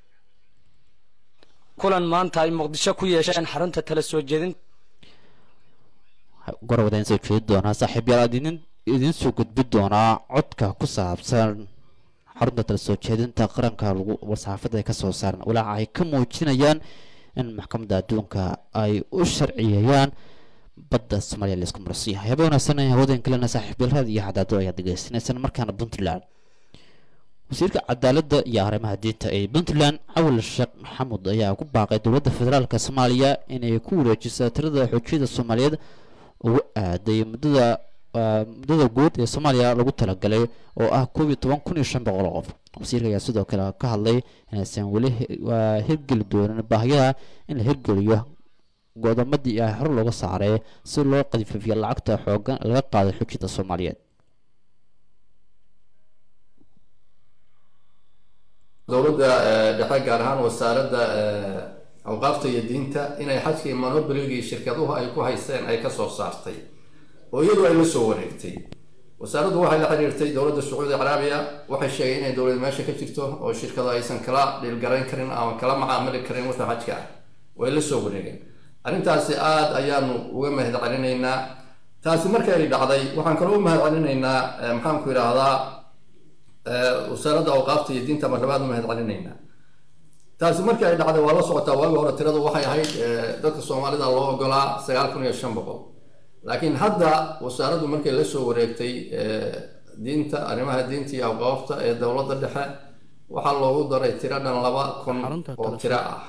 kulan maanta ay muqdisho ku yeesheen xarunta tala soo jeedin gorowada in soo jeedi doonaa saaxiibyaal aad idin idiin soo gudbi doonaa codka ku saabsan xarunta tala soo jeedinta qaranka lagu war-saxaafada ay ka soo saaran walaaca ay ka muujinayaan in maxkamadda adduunka ay u sharciyeeyaan badda soomaaliya la isku marsan yahay haba wanaagsan hawoodan kalena saaxiibyaal raad iyo cadaado ayaad degeysanaysaan markaana puntland wasiirka cadaaladda iyo arrimaha diinta ee puntland cawal sheekh maxamuud ayaa ku baaqay dowladda federaalk soomaaliya inay ku wareejiso tirada xoojiyada soomaaliyeed ugu aaday muddada muddada guud ee soomaaliya lagu talagalay oo ah koob iyo toban kun iyo shan boqol oo qof wasiirka ayaa sidoo kale ka hadlay inaysan weli hirgeli doonin baahiyaha in la hirgeliyo godomadii ah hor looga saaray si loo qadififiyo lacagta xoogan laga qaaday xoojiyada soomaaliyeed dowladda dhexe gaar ahaan wasaaradda awqaafta iyo diinta inay xajkii monoboligii shirkaduhu ay ku haysteen ay kasoo saartay oo iyadu ay la soo wareegtay wasaaraddu waxay la xiriirtay dowladda sacuudi caraabiya waxay sheegay inay dowlad meesha ka jirto oo shirkadu aysan kala dhiilgarayn karin ama kala macaamili karin wixii xajka ah way la soo wareegeen arrintaasi aada ayaanu uga mahad celinaynaa taasi markii ay dhacday waxaan kaloo u mahad celinaynaa maxaanku idhaahdaa wasaaradda awqaafta iyo diinta marlabaad u mahad celinaynaa taasi markii ay dhacday waa la socotaa waagi hore tiradu waxay ahayd dadka soomaalida loo ogolaa sagaal kun iyo shan boqol laakiin hadda wasaaraddu markay la soo wareegtay diinta arrimaha diinta iyo awqaafta ee dowladda dhexe waxaa loogu daray tiro dhan laba kun oo tiro ah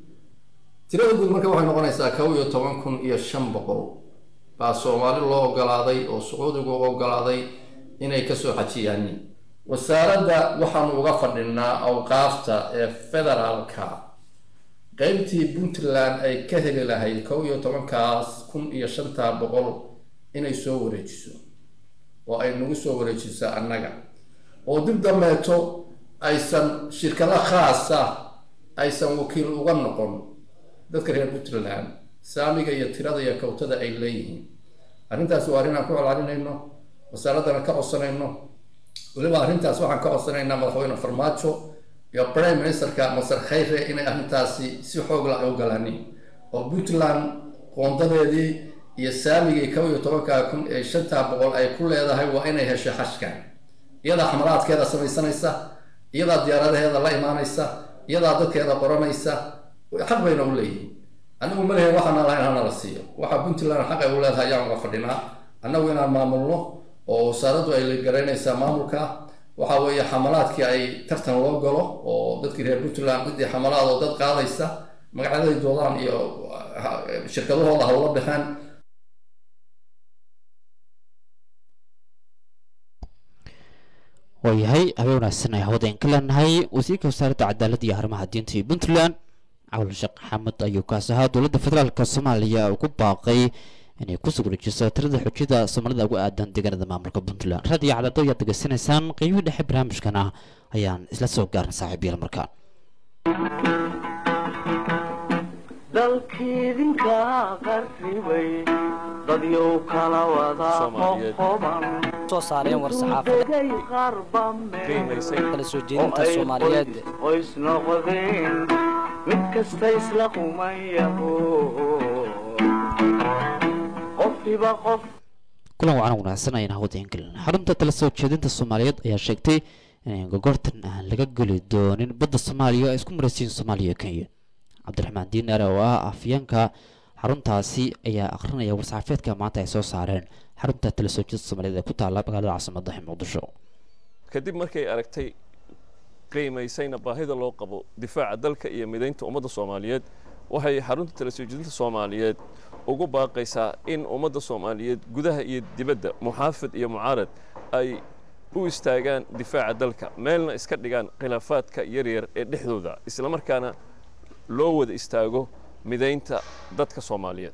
tirada guud marka waxay noqonaysaa kow iyo toban kun iyo shan boqol baa soomaali loo ogolaaday oo sacuudigu u ogolaaday inay kasoo xajiyaanin wasaaradda waxaanu uga fadhinaa awqaafta ee federaalka qeybtii puntland ay ka heli lahayd kow iyo tobankaas kun iyo shantaa boqol inay soo wareejiso oo ay nagu soo wareejiso annaga oo dib dambeeto aysan shirkado khaasa aysan wakiil uga noqon dadka reer puntland saamiga iyo tirada iyo kawtada ay leeyihiin arrintaasi waa arrin aan ku celcelinayno wasaaraddana ka codsanayno weliba arrintaas waxaan ka codsanaynaa madaxweyne farmaajo iyo prime ministerka masar khayre inay arrintaasi si xoogla ay u galaanin oo puntland qoondadeedii iyo saamigii kow iyo tobanka kun ee shantaa boqol ay ku leedahay waa inay hesho xashkan iyadaa xamalaadkeeda samaysanaysa iyadaa diyaaradaheeda la imaanaysa iyadaa dadkeeda qoranaysa xaq bayna u leeyihin anigu ma lehin waxaana lahayn hana la siiyo waxa puntland xaq ay u leedahay ayaan uga fadhinaa annagu inaan maamulno oo wasaaraddu ay garaynaysaa maamulka waxa weeye xamalaadkii ay tartan loo galo oo dadkii reer puntland ciddii xamalaad oo dad qaadaysa magacyaday doodaan iyo ha- shirkadahooda hawla baxaan waayahay habeen wanaagsan ay hawadayn ka leenahay wasiirka wasaaradda cadaaladda iyo arrimaha diinta iyo puntland cawl sheekh xamed ayuu kaas ahaa dowladda federaalk soomaaliya uu ku baaqay inay ku sugurajiso tirada xujada soomaalida ugu aadan deegaanada maamulka puntland raadiyo cadado ayaad degeysanaysaan qiimihii dhexe barnaamijkana ayaan isla soo gaarna saaxiibayaal markaan dalkiidinka qarribay dadyow kala wada qoqoban soo saareen war saxaafada degay qarba qiimaysay kala soo jeedinta soomaaliyeed qoys noqdeen mid kasta isla qumayaho qofiba qof kulan wacan wanaagsan ayaan hawadayn gelin xarunta tala soo jeedinta soomaaliyeed ayaa sheegtay in gogortan aan laga geli doonin badda soomaaliya ay isku maraysiin soomaaliya iyo kenya cabdiraxmaan diinaar oo ah afyeenka xaruntaasi ayaa akhrinaya war-saxaafeedka maanta ay soo saareen xarunta tala soo jeedinta soomaaliyeed ee ku taala magaalada caasimadda muqdisho kadib markay aragtay qiimaysayna baahida loo qabo difaaca dalka iyo midaynta ummadda soomaaliyeed waxay xarunta tala soo jeedinta soomaaliyeed ugu baaqaysaa in ummadda soomaaliyeed gudaha iyo dibadda muxaafid iyo mucaarad ay u istaagaan difaaca dalka meelna iska dhigaan khilaafaadka yaryar ee dhexdooda islamarkaana loo wada istaago midaynta dadka soomaaliyeed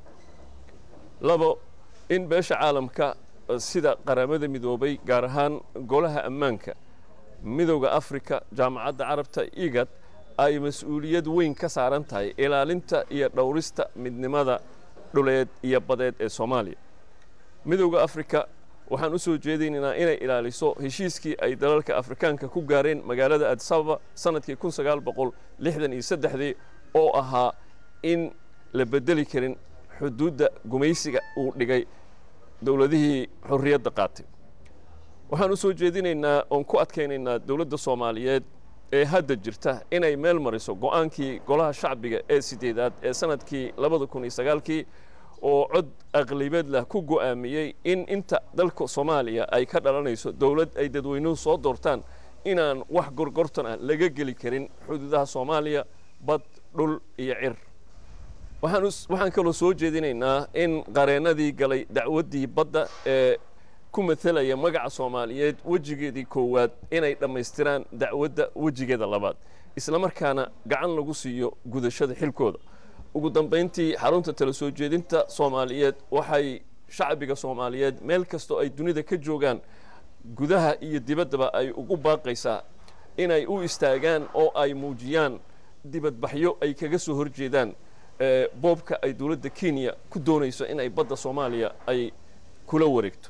labo in beesha caalamka eh, sida qaramada midoobay gaar ahaan golaha ammaanka midowda afrika jaamacadda carabta igad ay mas-uuliyad weyn ka saaran tahay ilaalinta iyo dhowrista midnimada dhuleed iyo badeed ee soomaaliya midowda afrika waxaan u soo jeedaynaynaa inay ilaaliso heshiiskii ay dalalka afrikaanka ku gaareen magaalada addis ababa sanadkii kun sagaal boqol lixdan iyo saddexdii oo ahaa in la bedeli karin xuduudda gumaysiga uu dhigay dowladihii xorriyadda qaatay waxaan u soo jeedinaynaa oon ku adkaynaynaa dowladda soomaaliyeed ee hadda jirta inay meel mariso go'aankii golaha shacbiga ee sideedaad ee sanadkii labada kun iyo sagaalkii oo cod aqlibeed lah ku go'aamiyey in inta dalka soomaaliya ay ka dhalanayso dowlad ay dadweynuhu soo doortaan inaan wax gorgortan ah laga geli karin xuduudaha soomaaliya bad dhul iyo cir waxaan us- waxaan kaloo soo jeedinaynaa in qareennadii galay dacwaddii badda ee ku matelaya magaca soomaaliyeed wejigeedii koowaad inay dhammaystiraan dacwadda wejigeeda labaad islamarkaana gacan lagu siiyo gudashada xilkooda ugu dambayntii xarunta tala soo jeedinta soomaaliyeed waxay shacbiga soomaaliyeed meel kastoo ay dunida ka joogaan gudaha iyo dibaddaba ay ugu baaqaysaa inay u istaagaan oo ay muujiyaan dibadbaxyo ay kaga soo horjeedaan ee, boobka ay dowladda kenya ku doonayso inay badda soomaaliya ay kula wareegto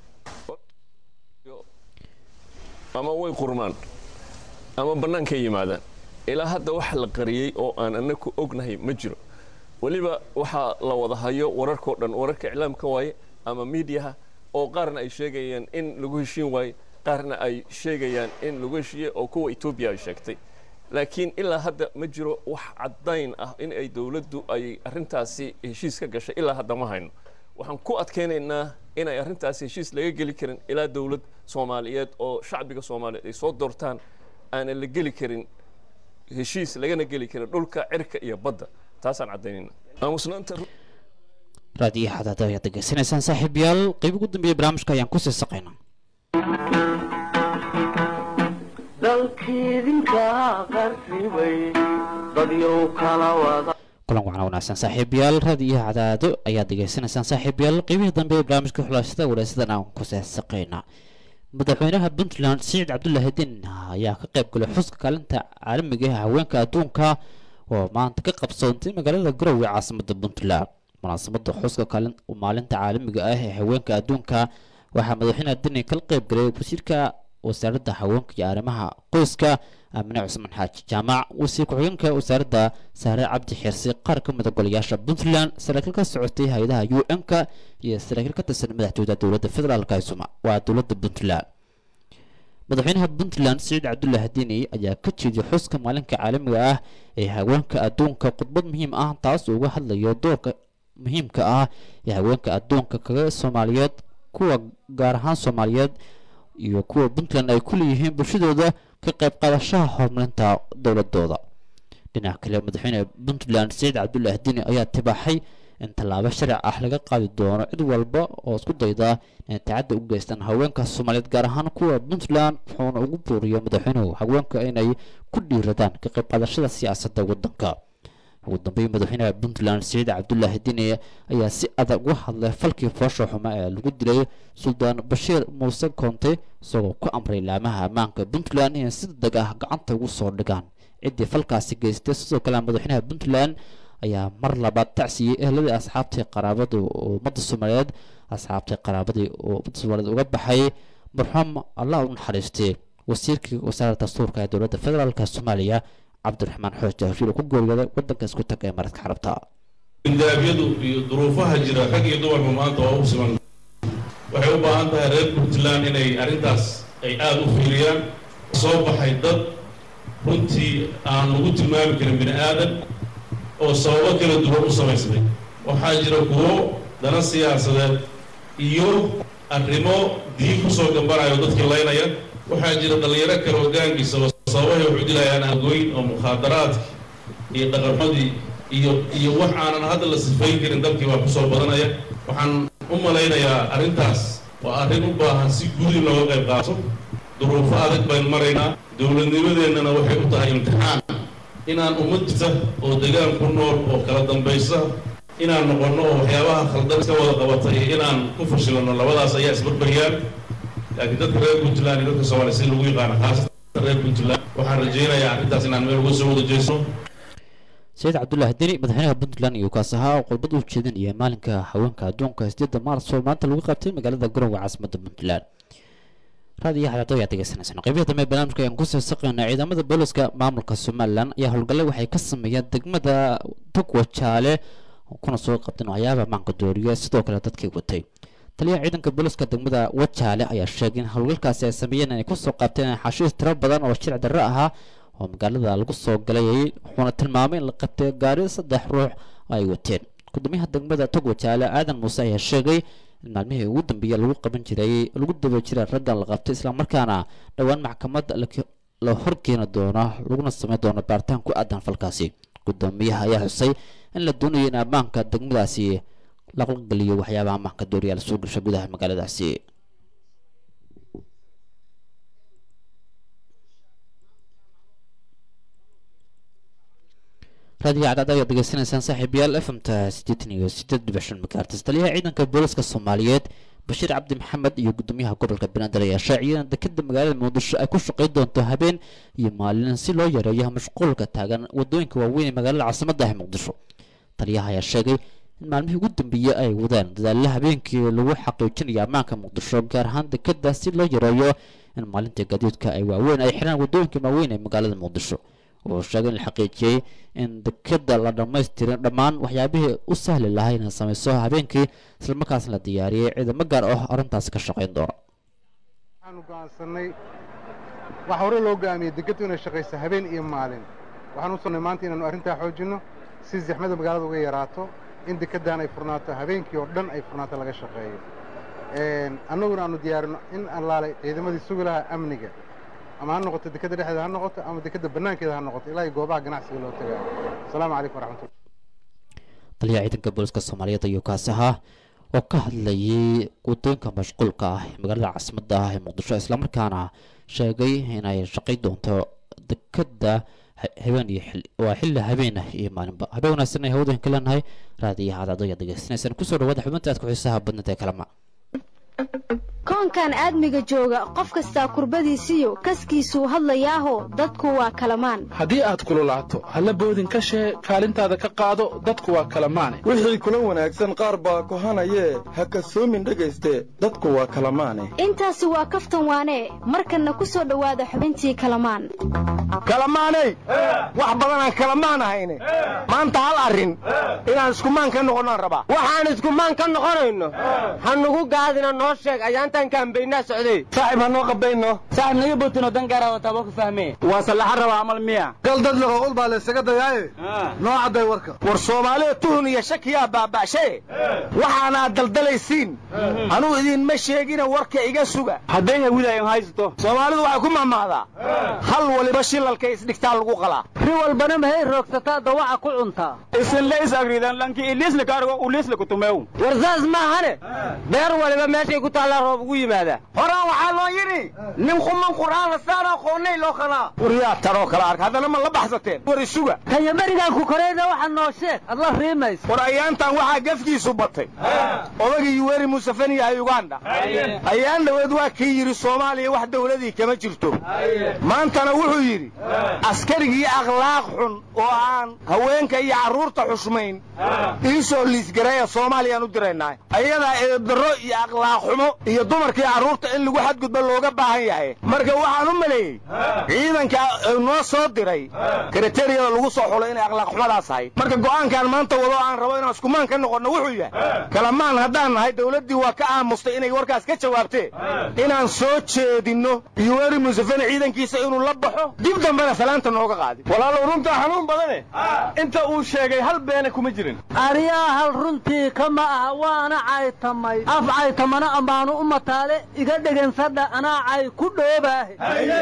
ama way qurmaan ama bannaankay yimaadaan ilaa hadda wax la qariyey oo aan anaku ognahay ma jiro weliba waxaa la wada hayo wararkao dhan wararka iclaamka waaye ama miidiyaha oo qaarna ay sheegayaan in lagu heshiin waaye qaarna ay sheegayaan in lagu heshiiye oo kuwa etoobiya ay sheegtay laakiin ilaa hadda ma jiro wax caddayn ah in ay dowladdu ay arrintaasi heshiis ka gashay ilaa hadda ma hayno waxaan ku adkaynaynaa inay arrintaasi heshiis laga geli karin ilaa dowlad soomaaliyeed oo shacbiga soomaaliyeed ay soo doortaan aanan la geli karin heshiis lagana geli karin dhulka cirka iyo badda taasaan caddaynayna aamusnaanta raadiyo xadaada ayaad degeysanaysaan saaxiibayaal qayb ugu dambeeya barnaamijka ayaan kusii saqaynaa dalkiidinka qarribay dadyow kala wada kulan wacan wanaagsan saaxiibayaal raadiyo cadaado ayaad degeysanaysaan saaxiibayaal qaybihii dambe ee barnaamijka xulaashada wareysadan aan kusii saqaynaa madaxweynaha puntland siciid cabdullaahi din ayaa ka qayb galay xuska kaalinta caalamiga ah haweenka adduunka oo maanta ka qabsoontay magaalada garowe caasimada puntland munaasabada xuska kaalin maalinta caalamiga ah ee haweenka adduunka waxaa madaxweynaha dini kala qayb galay wasiirka wasaaradda haweenka iyo arrimaha qoyska aamine cusman xaaji jaamac wasiir ku-xigeenka wasaaradda saare cabdi xirsi qaar ka mid a golayaasha puntland saraakiil ka socotay hay-adaha u n-ka iyo saraakiil ka tirsan madaxtooyada dowladda federaalka ee soma waa dowladda puntland madaxweynaha puntland siciid cabdullaahi dini ayaa ka jeediyay xuska maalinka caalamiga ah ee haweenka adduunka khudbad muhiim ah taas oo uga hadlayo doorka muhiimka ah ee haweenka adduunka kaga soomaaliyeed kuwa gaar ahaan soomaaliyeed iyo kuwa puntland ay ku leeyihiin bulshadooda ka qayb qaadashaha horumarinta dowladooda dhinaca kale madaxweyne puntland saciid cabdulaahi dini ayaa tibaaxay in tallaabo sharci ah laga qaadi doono cid walba oo isku dayda inay tacadda u geystaan haweenka soomaaliyeed gaar ahaan kuwa puntland wuxuuna ugu buuriyo madaxweynuhu haweenka inay ku dhiiradaan ka qayb qaadashada siyaasadda waddanka ugu dambeyn madaxweynaha puntland saciid cabdulaahi dini ayaa si adag uga hadlay falkii foosha xuma ee lagu dilay suldaan bashiir muuse koonte isagoo ku amray laamaha ammaanka puntland inay si deg ah gacanta ugu soo dhigaan ciddii falkaasi geystay sidoo kale madaxweynaha puntland ayaa mar labaad tacsiyey ehladii asxaabtii qaraabada oo ummadda soomaaliyeed asxaabtii qaraabadii oo ummadda soomaaliyeed uga baxay marxuum allah u naxariistay wasiirkii wasaaradda dastuurka ee dowladda federaalka soomaaliya cabdiraxmaan xooj jahshiil oo ku geeriyooday waddanka isku tag ee maradka carabta indaabyadu iyo duruufaha jira rag iyo dumarba maanta waa u siman waxay u baahan tahay reer puntland inay arrintaas ay aada u fiiriyaan soo baxay dad runtii aan lagu tilmaami karin bini aadan oo sababo kala duwan u samaysmay waxaa jira kuwo dana siyaasadeed iyo arrimo diin kusoo gambanayo dadkii laynaya waxaa jira dhallinyaro kale oo gaangiisa oo sababahay waxu dilayaan aagoyn oo mukhaadaraadki iyo dhaqamadii iyo iyo wax aanan hadda la sifayn karin dalkii baa kusoo badanaya waxaan u malaynayaa arrintaas waa arrin u baahan si guud in looga qayb qaato duruufo adag baynu maraynaa dowladnimadeennana waxay u tahay imtixaan inaan ummad jirta oo degaan ku nool oo kala dambaysa inaan noqonno oo waxyaabaha khaldan iska wada qabatay inaan ku fashilano labadaas ayaa isbarbaryaan laakiin dadka reer puntland iyo dadka soomaaliya si lagu yaqaano khaasatan reer puntland waxaan rajaynayaa arrintaas inaan meel uga soo wada jeesno saciid cabdulaahi deni madaxweynaha puntland iyo kaas ahaa oo qodbad u jeedinaya maalinka haweenka adduunka sideedda maars oo maanta lagu qabtay magaalada garowe caasimadda puntland raadiyo xadaado ayaa degeysanaysaan qeybihi dambe barnaamijka ayaan kusoo saqaynaa ciidamada booliska maamulka somalilan ayaa howlgalle waxay ka sameeyeen degmada togwajaale kuna soo qabteen waxyaaba maanka dooriya sidoo kale dadkii watay taliyaha ciidanka booliska degmada wajaale ayaa sheegay in howlgalkaasi ay sameeyeen inay kusoo qabteen xashiis tiro badan oo shirci darro ahaa oo magaalada lagu soo galay wuxuuna tilmaamay in la qabtay gaari saddex ruux ay wateen gudoomiyaha degmada togwajaale aadan muuse ayaa sheegay in maalmihii ugu dambeeyay lagu qaban jiray lagu daba jiray raggan la qabtay islamarkaana dhowaan maxkamad la horkeeni doono laguna sameyn doono baaritaan ku aadan falkaasi gudoomiyaha ayaa xusay in la doonayo in ammaanka degmadaasi laqlageliyo waxyaabaha ammaanka dooriya lasoo gasha gudaha magaaladaasi raadiyo cadcad ayaad degeysanaysaan saaxiibayaal fmta siddeetan iyo siddeed dhibic shan makaartis taliyaha ciidanka booliska soomaaliyeed bashiir cabdi maxamed iyo gudoomiyaha gobolka banaadir ayaa shaaciyay in dekeda magaalada muqdisho ay ku shaqayn doonto habeen iyo maalin si loo yareeyo mashquulka taagan wadooyinka waaweyn ee magaalada caasimadda ah muqdisho taliyaha ayaa sheegay in maalmihii ugu dambeeyey ay wadaan dadaalla habeenkii lagu xaqiijinayo ammaanka muqdisho gaar ahaan dekeda si loo yareeyo in maalinta gaadiidka ay waaweyn ay xiraan wadooyinka waaweyn ee magaalada muqdisho wuxuu sheegay in la xaqiijiyey in dekeda la dhammaystirin dhammaan waxyaabihii u sahli lahaa inay samayso habeenkii islamarkaasna la diyaariyey ciidamo gaar ah arrintaasi ka shaqayn doona waxaanu go'aansanay waxa hore loo go'aamiyey dekeddu inay shaqayso habeen iyo maalin waxaan u sonnay maanta inaannu arrintaa xoojinno si zaxmada magaalada uga yaraato in dekeddan ay furnaato habeenkii oo dhan ay furnaato laga shaqeeyo annaguna aanu diyaarino in allaalay ciidamadii sugi lahaa amniga ama ha noqoto dekeda dhexdeeda ha noqoto ama dekeda bannaankeeda ha noqoto ilaa iyo goobaha ganacsiga loo tagaayo asalaamu calaykum waraxmatullah taliyaha ciidanka booliska soomaaliyeed ayuu kaasi ahaa oo ka hadlayay wadooyinka mashquulka ah ee magaalada caasimadda ah ee muqdisho islamarkaana sheegay inay shaqay doonto dekeda habeen iyo xil waa xilli habeen ah iyo maalinba habeen wanaagsan ay hawada ka leenahay raadiyaha cadcado ayaad degeysanaysaan kusoo dhawaada xubinta aad ku xiisaha badnada ee kalama koonkan aadmiga jooga qof kastaa kurbadiisiyo kaskiisuu hadlayaaho dadku waa kalamaan haddii aad kululaato halla boodin ka shee kaalintaada ka qaado dadku waa kalamaane wixii kula wanaagsan qaar baa kohanayee ha kasoomin dhegayste dadku waa kalamaane intaasi waa kaftan waanee markanna ku soo dhowaada xubintii kalamaan kalamaaney wax badanaan kalamaan ahayne maanta hal arrin inaan iskumaan ka noqonnaan rabaa waxaan iskumaan ka noqonayno ha nugu gaadina noo sheeg ayaantaan kaambaynaa socday saaxib ha noo qabayno saaxib naga bootino dan gaara wataa waa ku fahmee waa sallaxa rabaa amal miya gal dad laqo ul baa laysaga dayaaye noo cadday warka war soomaalida tuhun iyo shakiyaa baaba'shaye waxaanaad daldalaysiin anuu idinma sheegina warka iga suga hadday hawidaayan haysato soomaalidu waxay ku mahmahdaa hal waliba shilalka isdhigtaa lagu qalaa ri walbana mahay roogsataa dawaca ku cuntaa isinlays agridan lanki iliisla kaargo uliisla kutumeew war saas maahane beer waliba meeshay ku taallaa roob ugu yimaada horaan waxaa loo yidhi nin quman qur'aan lasaan aqoonnay loo qalaa waryaa taroo kala arka haddana ma la baxsateen war isuga kaya berigaan ku korayna waxa noo sheeg ad la riimaysa war ayaantan waxaa gafkiisu batay odagii yuweri musafeni yahay uganda ayaan dhaweed waa kii yidhi soomaaliya wax dawladii kama jirto maantana wuxuu yidhi askarigii akhlaaq xun oo aan haweenka iyo carruurta xushmayn ii soo liisgareeya soomaaliyaan u diraynaa ayadaa eedarro iyo akhlaaq xumo iyo dumarkii carruurta in lagu xadgudbo looga baahan yahay marka waxaan u maleeyey ciidanka noo soo diray kriteriyada lagu soo xulo inay akhlaaq xumadaas ahayd marka go'aankaan maanta wado aan rabo inaan iskumaan ka noqonno wuxuu yahay kalamaan haddaan nahay dawladdii waa ka aamustay inay warkaas ka jawaabtee inaan soo jeedinno yuweri museveni ciidankiisa inuu la baxo dib dambena salaanta nooga qaadin walaalow runtaa xanuun badane inta uu sheegay hal beena kuma jirin aryaa hal runtii kama aha waana caytamay af caytamana ammaanu u mataale iga dhegansadha anaa cay ku dhoobaahe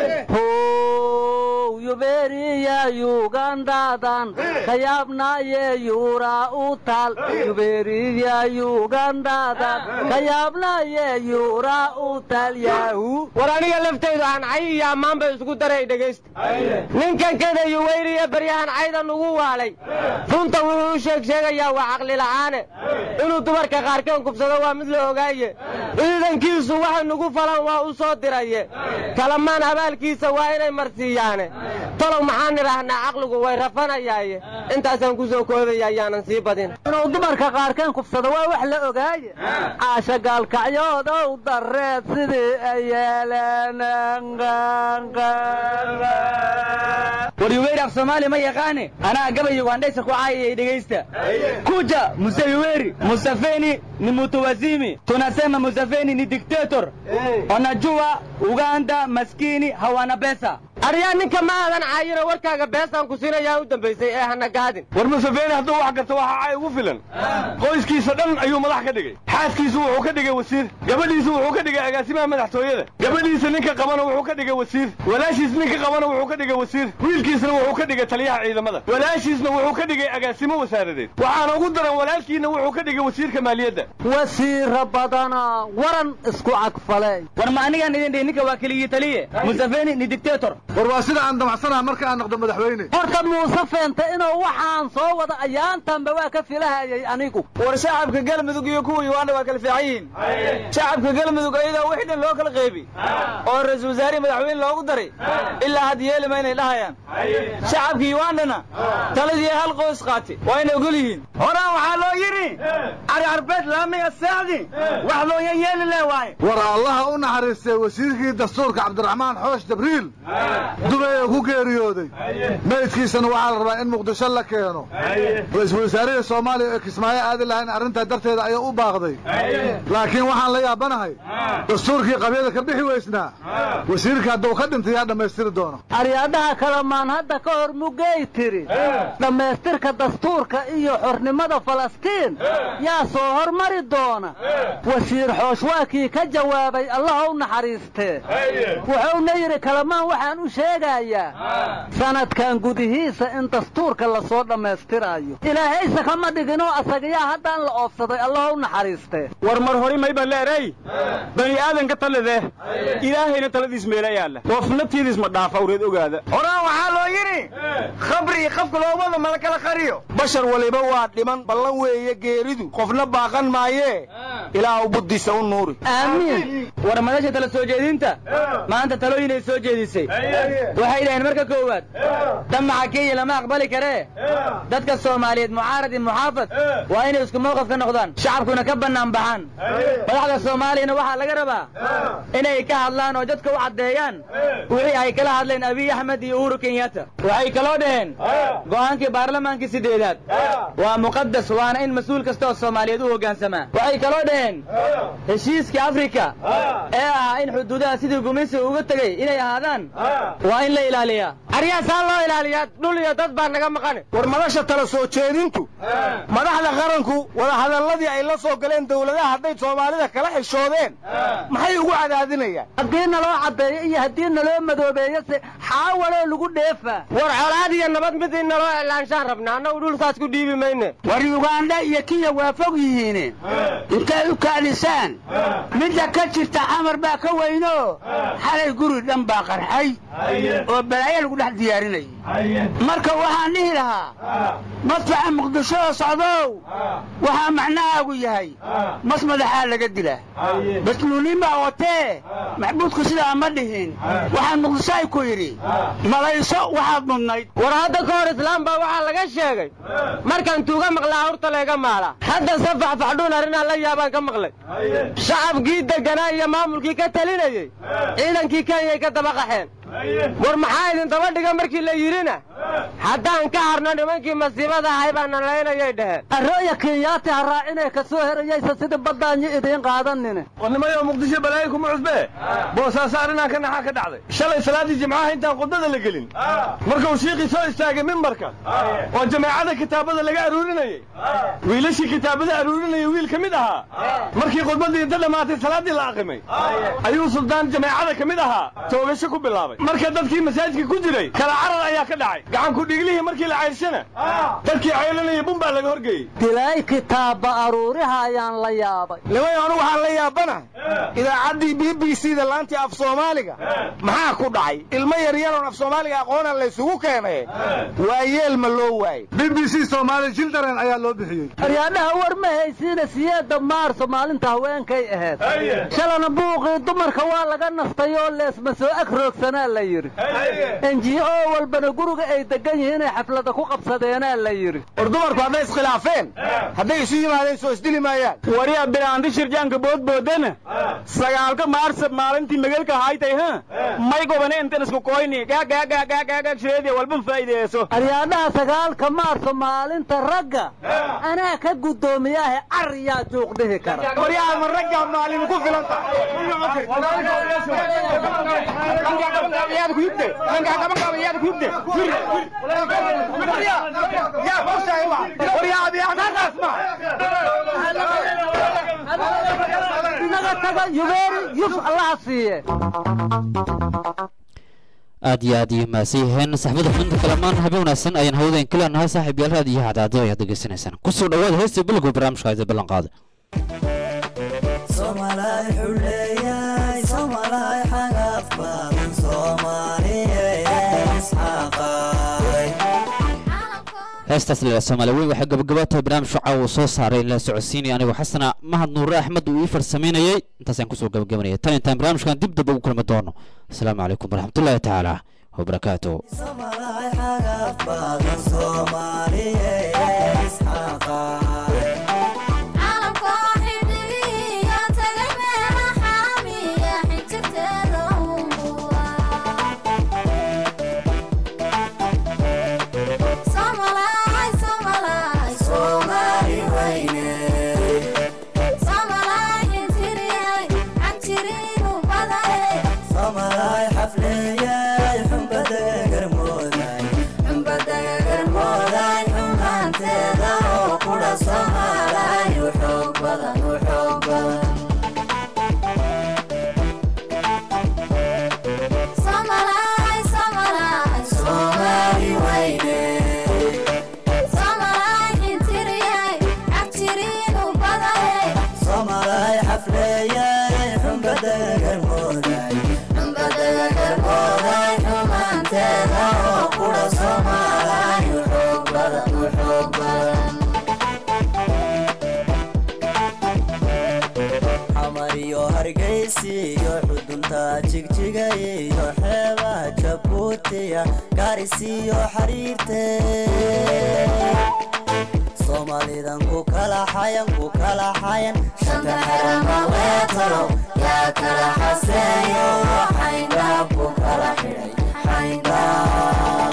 how yuberiya yugandadan kayaabnaye yuuraa u taal yuberiya yugandadan kayaabnaye yuuraa u taal yaahu war aniga laftaydu aan cay iyo ammaan bay isku daray dhegaysta ninkan kada yuweyriya baryahan cayda nugu waalay runta wuxuu u sheeg sheegayaa waa caqli la'aane inuu dumarka qaarkeen kubsado waa mid la ogaaye ciidankiisu waxay nugu falan waa u soo diraye kalamaan abaalkiisa waa inay marsiiyaane talow maxaan idhaahnaa caqligu way rafanayaaye intaasaan ku soo koodaya ayaanan sii badin inuu dumarka qaarkeen kubsado waa wax la ogaaye caasha gaalkacyoodow dareed sidii ay yeeleen war yuweyri af soomaali ma yaqaane anaa gabay yugandhaysa ku caayayay dhegaysta kuja muse yuweri musafeni ni mutuwazimi tunasema musafeni ni dictator onajua uganda maskini hawana besa aryaa ninka ma aadan caayino warkaaga beesaan ku siinayaa u dambaysay ee hana gaadin war museveni hadduu wax garto waxaa cay ugu filan qoyskiisa dhan ayuu madax ka dhigay xaaskiisu wuxuu ka dhigay wasiir gabadhiisu wuxuu ka dhigay agaasimaha madaxtooyada gabadhiisa ninka qabana wuxuu ka dhigay wasiir walaashiis ninka qabana wuxuu ka dhigay wasiir wiilkiisna wuxuu ka dhigay taliyaha ciidamada walaashiisna wuxuu ka dhigay agaasimo wasaaradeed waxaana ugu daran walaalkiina wuxuu ka dhigay wasiirka maaliyadda wasiira badana waran isku cagfaley war ma anigaan idin dhihi ninka waa keligii taliye museveni ni dictator war waa sida aan damacsanaha marka aan noqdo madaxweyne horta muuse feenta inuu waxaan soo wada ayaantanba waa ka filahayay anigu war shacabka galmudug iyo kuwa uganda waa kala fiican yihiin shacabka galmudug ayadaa wixii dhan loo kala qeybi oo ra-iisul wasaare madaxweyne loogu daray ilaa had yeelima inay dhahayaan shacabka ugandana taladii hal qoys qaatay waa inay ogol yihiin horaan waxaa loo yidhi cari carbeed laamiga seexdi wax looya yeeli leh waaye war allaha u naxariistay wasiirkii dastuurka cabdiraxmaan xoosh jabriil dubay oo ku geeriyooday meydkiisana waxaa la rabaa in muqdisho la keeno ra-iisul wasaarihii soomaaliya ee kismaayo aadi lahayn arrintaa darteeda ayaa u baaqday laakiin waxaan la yaabanahay dastuurkii qabyada ka bixi weysnaa wasiirka hadduu ka dhintay yaa dhammaystiri doono aryaadaha kalamaan hadda ka hor mugay tiri dhammaystirka dastuurka iyo xornimada falastiin yaa soo hormari doona wasiir xoosh waa kii ka jawaabay allah u naxariistee wuxuuna yidhi kalamaan waxaan u sheegayaa sanadkan gudihiisa in dastuurka lasoo dhammaystiraayo ilaahayse kama dhiginoo asagayaa haddaan la oofsaday allah u naxariistee war mar hori mayba leeray bani aadanka talide ilaahayna taladiis meela yaalla qoofnatiidis ma dhaafa awreed ogaada horaan waxaa loo yidhi khabri qafka loomada mala kala qariyo bashar waliba waa dhiman ballan weeye geeridu qofna baaqan maayee ilaahu buddiisa u nuuri aamiin war madasha tala soo jeedinta maanta talooyinay soo jeedisay waxay dhaheen marka koowaad damaca kenya lama aqbali karee dadka soomaaliyeed mucaarad iyo muxaafad waa inay isku mowqif ka noqdaan shacabkuna ka bannaan baxaan madaxda soomaaliyana waxaa laga rabaa inay ka hadlaan oo dadka u caddeeyaan wixii ay kala hadleen abiy axmed iyo uhuru kenyatta waxay kaloo dhaheen go'aankii baarlamaankii sideedaad waa muqadas waana in mas-uul kasta oo soomaaliyeed u hoggaansamaa waxay kaloo dhaheen heshiiskii afrika ee ahaa in xuduudaha sidii gumaysiga uga tegey inay ahaadaan waa in la ilaaliyaa aryaasaan loo ilaaliyaa dhul iyo dad baa naga maqan war madasha tala soo jeedintu madaxda qaranku wadahadalladii ay la soo galeen dowladaha hadday soomaalida kala xishoodeen maxay ugu cadaadinayaan haddii naloo caddeeyo iyo haddii naloo madoobeeyo se xaawaloo lagu dheefaa war colaad iyo nabad mid in naloo iclaanshaan rabna annagu dhulkaas ku dhiibi mayne war yugandha iyo kiya waa fog yihiine intay u kaadisaan midda ka jirta xamar baa ka weyno xalay guri dhan baa qarxay oo balaayo lagu dhex diyaarinayay marka waxaan dhihi lahaa madfaca muqdisho oo socdow waxaa macnahaagu yahay mas madaxaa laga dilaa basluunin baa watee maxbuudku sidaa ma dhihin waxaan muqdisho ay ku yidhi malayso waxaad mudnayd war hadda ka hor islaam baa waxaa laga sheegay markaan tuuga maqlaa hurta layga maala hadda se faxfaxdhuun arrinaan la yaabaan ka maqlay shacabkii degganaa iyo maamulkii ka talinayey ciidankii kenyay ka daba qaxeen war maxaa idin daba dhiga markii la yidhina haddaan ka harno nimankii masiibada ahay baa nalaynayay dheheen arooya kenyaati ha raacinee ka soo herayaysa sidii baddaanyo idiin qaadanine warnimayo muqdisho balaayo kuma cusbee boosaaso arrinaan ka naxaa ka dhacday shalay salaaddii jimcaha intaan khudbada la gelin markuu shiiqii soo istaagay mimbarka oo jameecada kitaabada laga aruurinayey wiilashii kitaabada aruurinayay wiil ka mid ahaa markii khudbaddii inta dhammaatay salaaddii la aqimay ayuu suldaan jameecada ka mid ahaa toogasho ku bilaabay marka dadkii masaajidka ku jiray kala carar ayaa ka dhacay gacanku dhiglihii markii la cayrshana dadkii ceylanaya bun baa laga horgeeyey dilay kitaabba aruuriha ayaan la yaabay nimay anu waxaan la yaabanahay idaacaddii b b c da laantii af soomaaliga maxaa ku dhacay ilmo yaryaroon af soomaaliga aqoona laysugu keenay waa yeel ma loo waayey b b c soomaali children ayaa loo bixiyey aryaadhaha war ma haysiina siyeedda maarso maalinta haweenkay ahayd shalana buuqii dumarka waa laga nastay oo leesma soo ag roogsanaa la yidhi enji o walbana guriga ay degan yihiin inay xaflada ku qabsadeenaa la yidhi war dumarku hadday iskhilaafeen hadday isu yimaadeen soo isdili maayaan waryaa bilaandi shirjaanka boodboodana sagaalka maarsab maalintii magalka haytay ha may gobane intan isku koyni gaagaagaagaagaagagsheedi walban faa'iideeso aryaadhaha sagaalka maarso maalinta ragga anaa ka guddoomiyahe car yaa juuq dhihi kara waryaa ma ragga maalin ku filan inaga taga yubeeri yuf allaha siiye aad iyo aad iyo mahadsan yihiin saxbada xubinta kalamaan habeen wanaagsan ayaan hawadayn ka leenahay saaxiib yaal raad iyo hadaado ayaad degeysanaysaan kusoo dhawaada heesta bilowga barnaamijka ayda ballan qaada heestaas la soomaali weyn waxay gabagaba tahay barnaamijka caawa soo saaray la socodsiinaya anigoo xasana mahad nuure axmed uu ii farsamaynayay intaasaan kusoo gabagabanayay tan intaan barnaamijkan dib daba ugu kulmi doono asalaamu calaykum waraxmatullaahi tacaala wabarakaatu hargeysi iyo xudunta jigjiga iyo xeebaha jabuutiya gaarisiyo xariirte soomaalidan ku kala xayan ku kala xayan shanta xerama weetalo yaa kala xaseeyo xayndaab ku kala xidhay xayndaab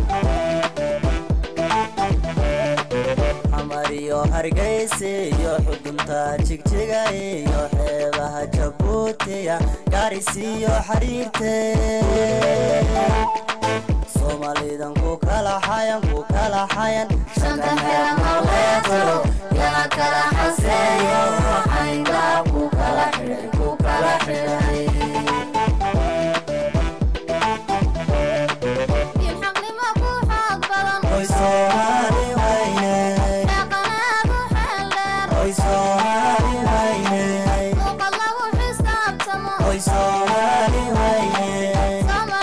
xamar iyo hargeysi iyo xudunta jigjiga iyo xeebaha jabuutiya gaarisiyo xariirte soomaalidan ku kala xayan ku kala xayan shanta xerama weetalo yaa kala xaseeyo xayndaab ku kala xidhay ku kala xidhay Hoy Soomaali wayne Hoy Soomaali wayne Hoy Soomaali wayne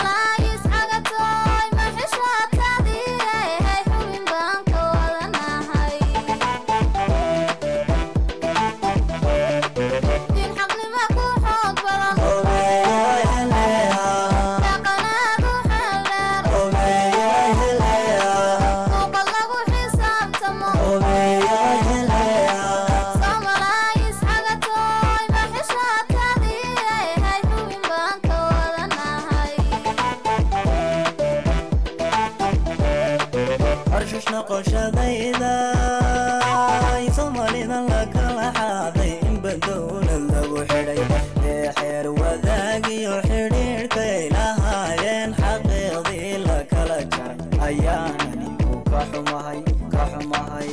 harshash noqoshadayda soomalidan la kala xaaday inba dowlad lagu xidhay ee xeer wadaagiyo xidhiidhkay lahaayeen xaqiiqdii la kala jaray ayaanani ku ka xumahay ka xumahay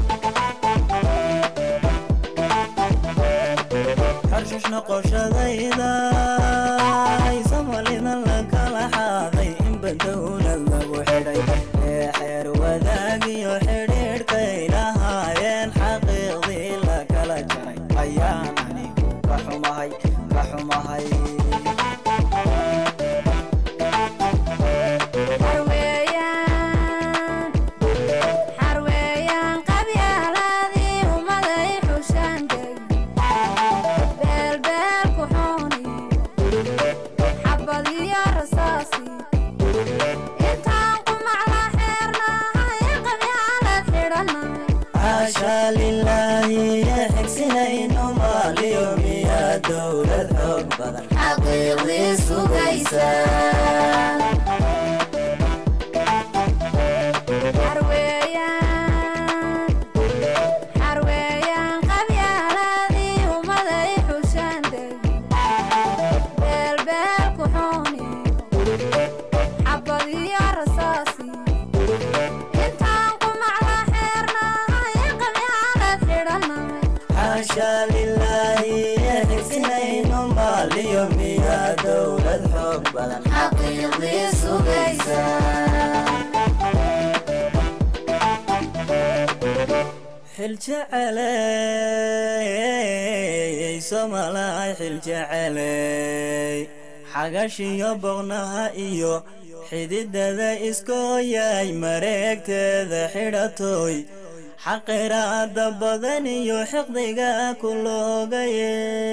harshash noqoshadayda soomalidan la kala xaaday inba dowlad lagu xidhay ee xeer wadaagiyo xidhiidhkay lahaayeen xaqiiqdii la kala jaray ayaan anigu ka xumahay ka xumahay xaasha lilaahi xigsinayno maaliyo miyaa dowlad xoog badan xaqiiqdii sugaysa xaasha lilaahi xigsinayno maaliyo miyaa dowlad xoog badan xaqiiqdii sugaysa xiljeceley somalay xiljeceley xagashiyo boqnaha iyo xididada iskooyay mareegteeda xidhatoy xaqiraada badan iyo xiqdiga ku loogaye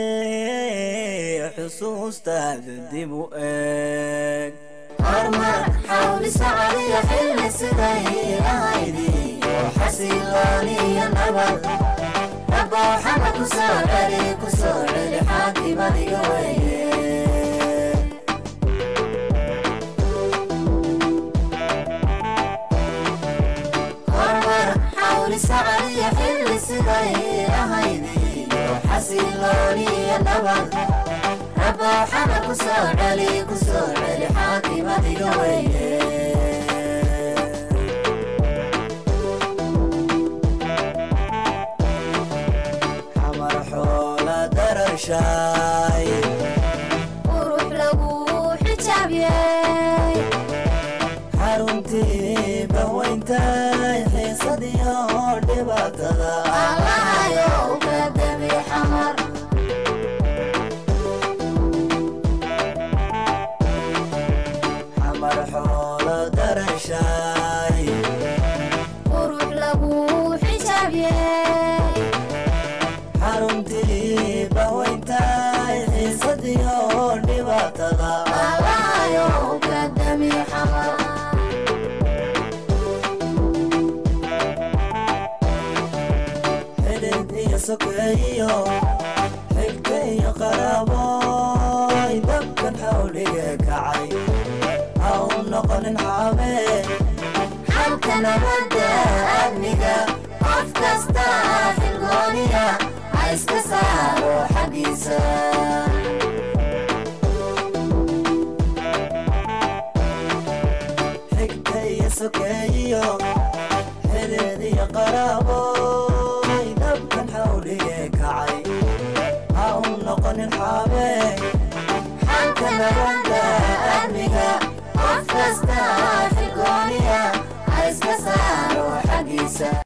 xusuustaada dib u eeg hormar xawli sacadiyo xilli siday ahaydiyo xasilooniyo nabad rabbow xama ku soo celi ku soo celi xaakimadiga weye hormar xawli sacadiyo xilli siday ahaydiyo xasilooniyo nabad rabbow xama ku soo celi ku soo celi xaakimadiga weye xamar xoola dararshaay qurux lagu xijaabiyey xaruntii bahweyntay xiisadiyo dhibaatada allahayo uga dabi xamar xamar xoola dhibaatada Allahayo ka dami xamar xidid iyo sokeeyo xigta iyo qaraaboy dabkan xawliga kacay ha u noqonin xaabe xalka nabadda amniga qof kasta xilgooniya ha iska saaro xaggiisa xigta iyo sokeeyo xidid iyo qaraaboy dabkan xawliga kacay ha u noqonin xaabe xalka nabadda amniga qof kasta xilgooniya ha iska saaro xaggiisa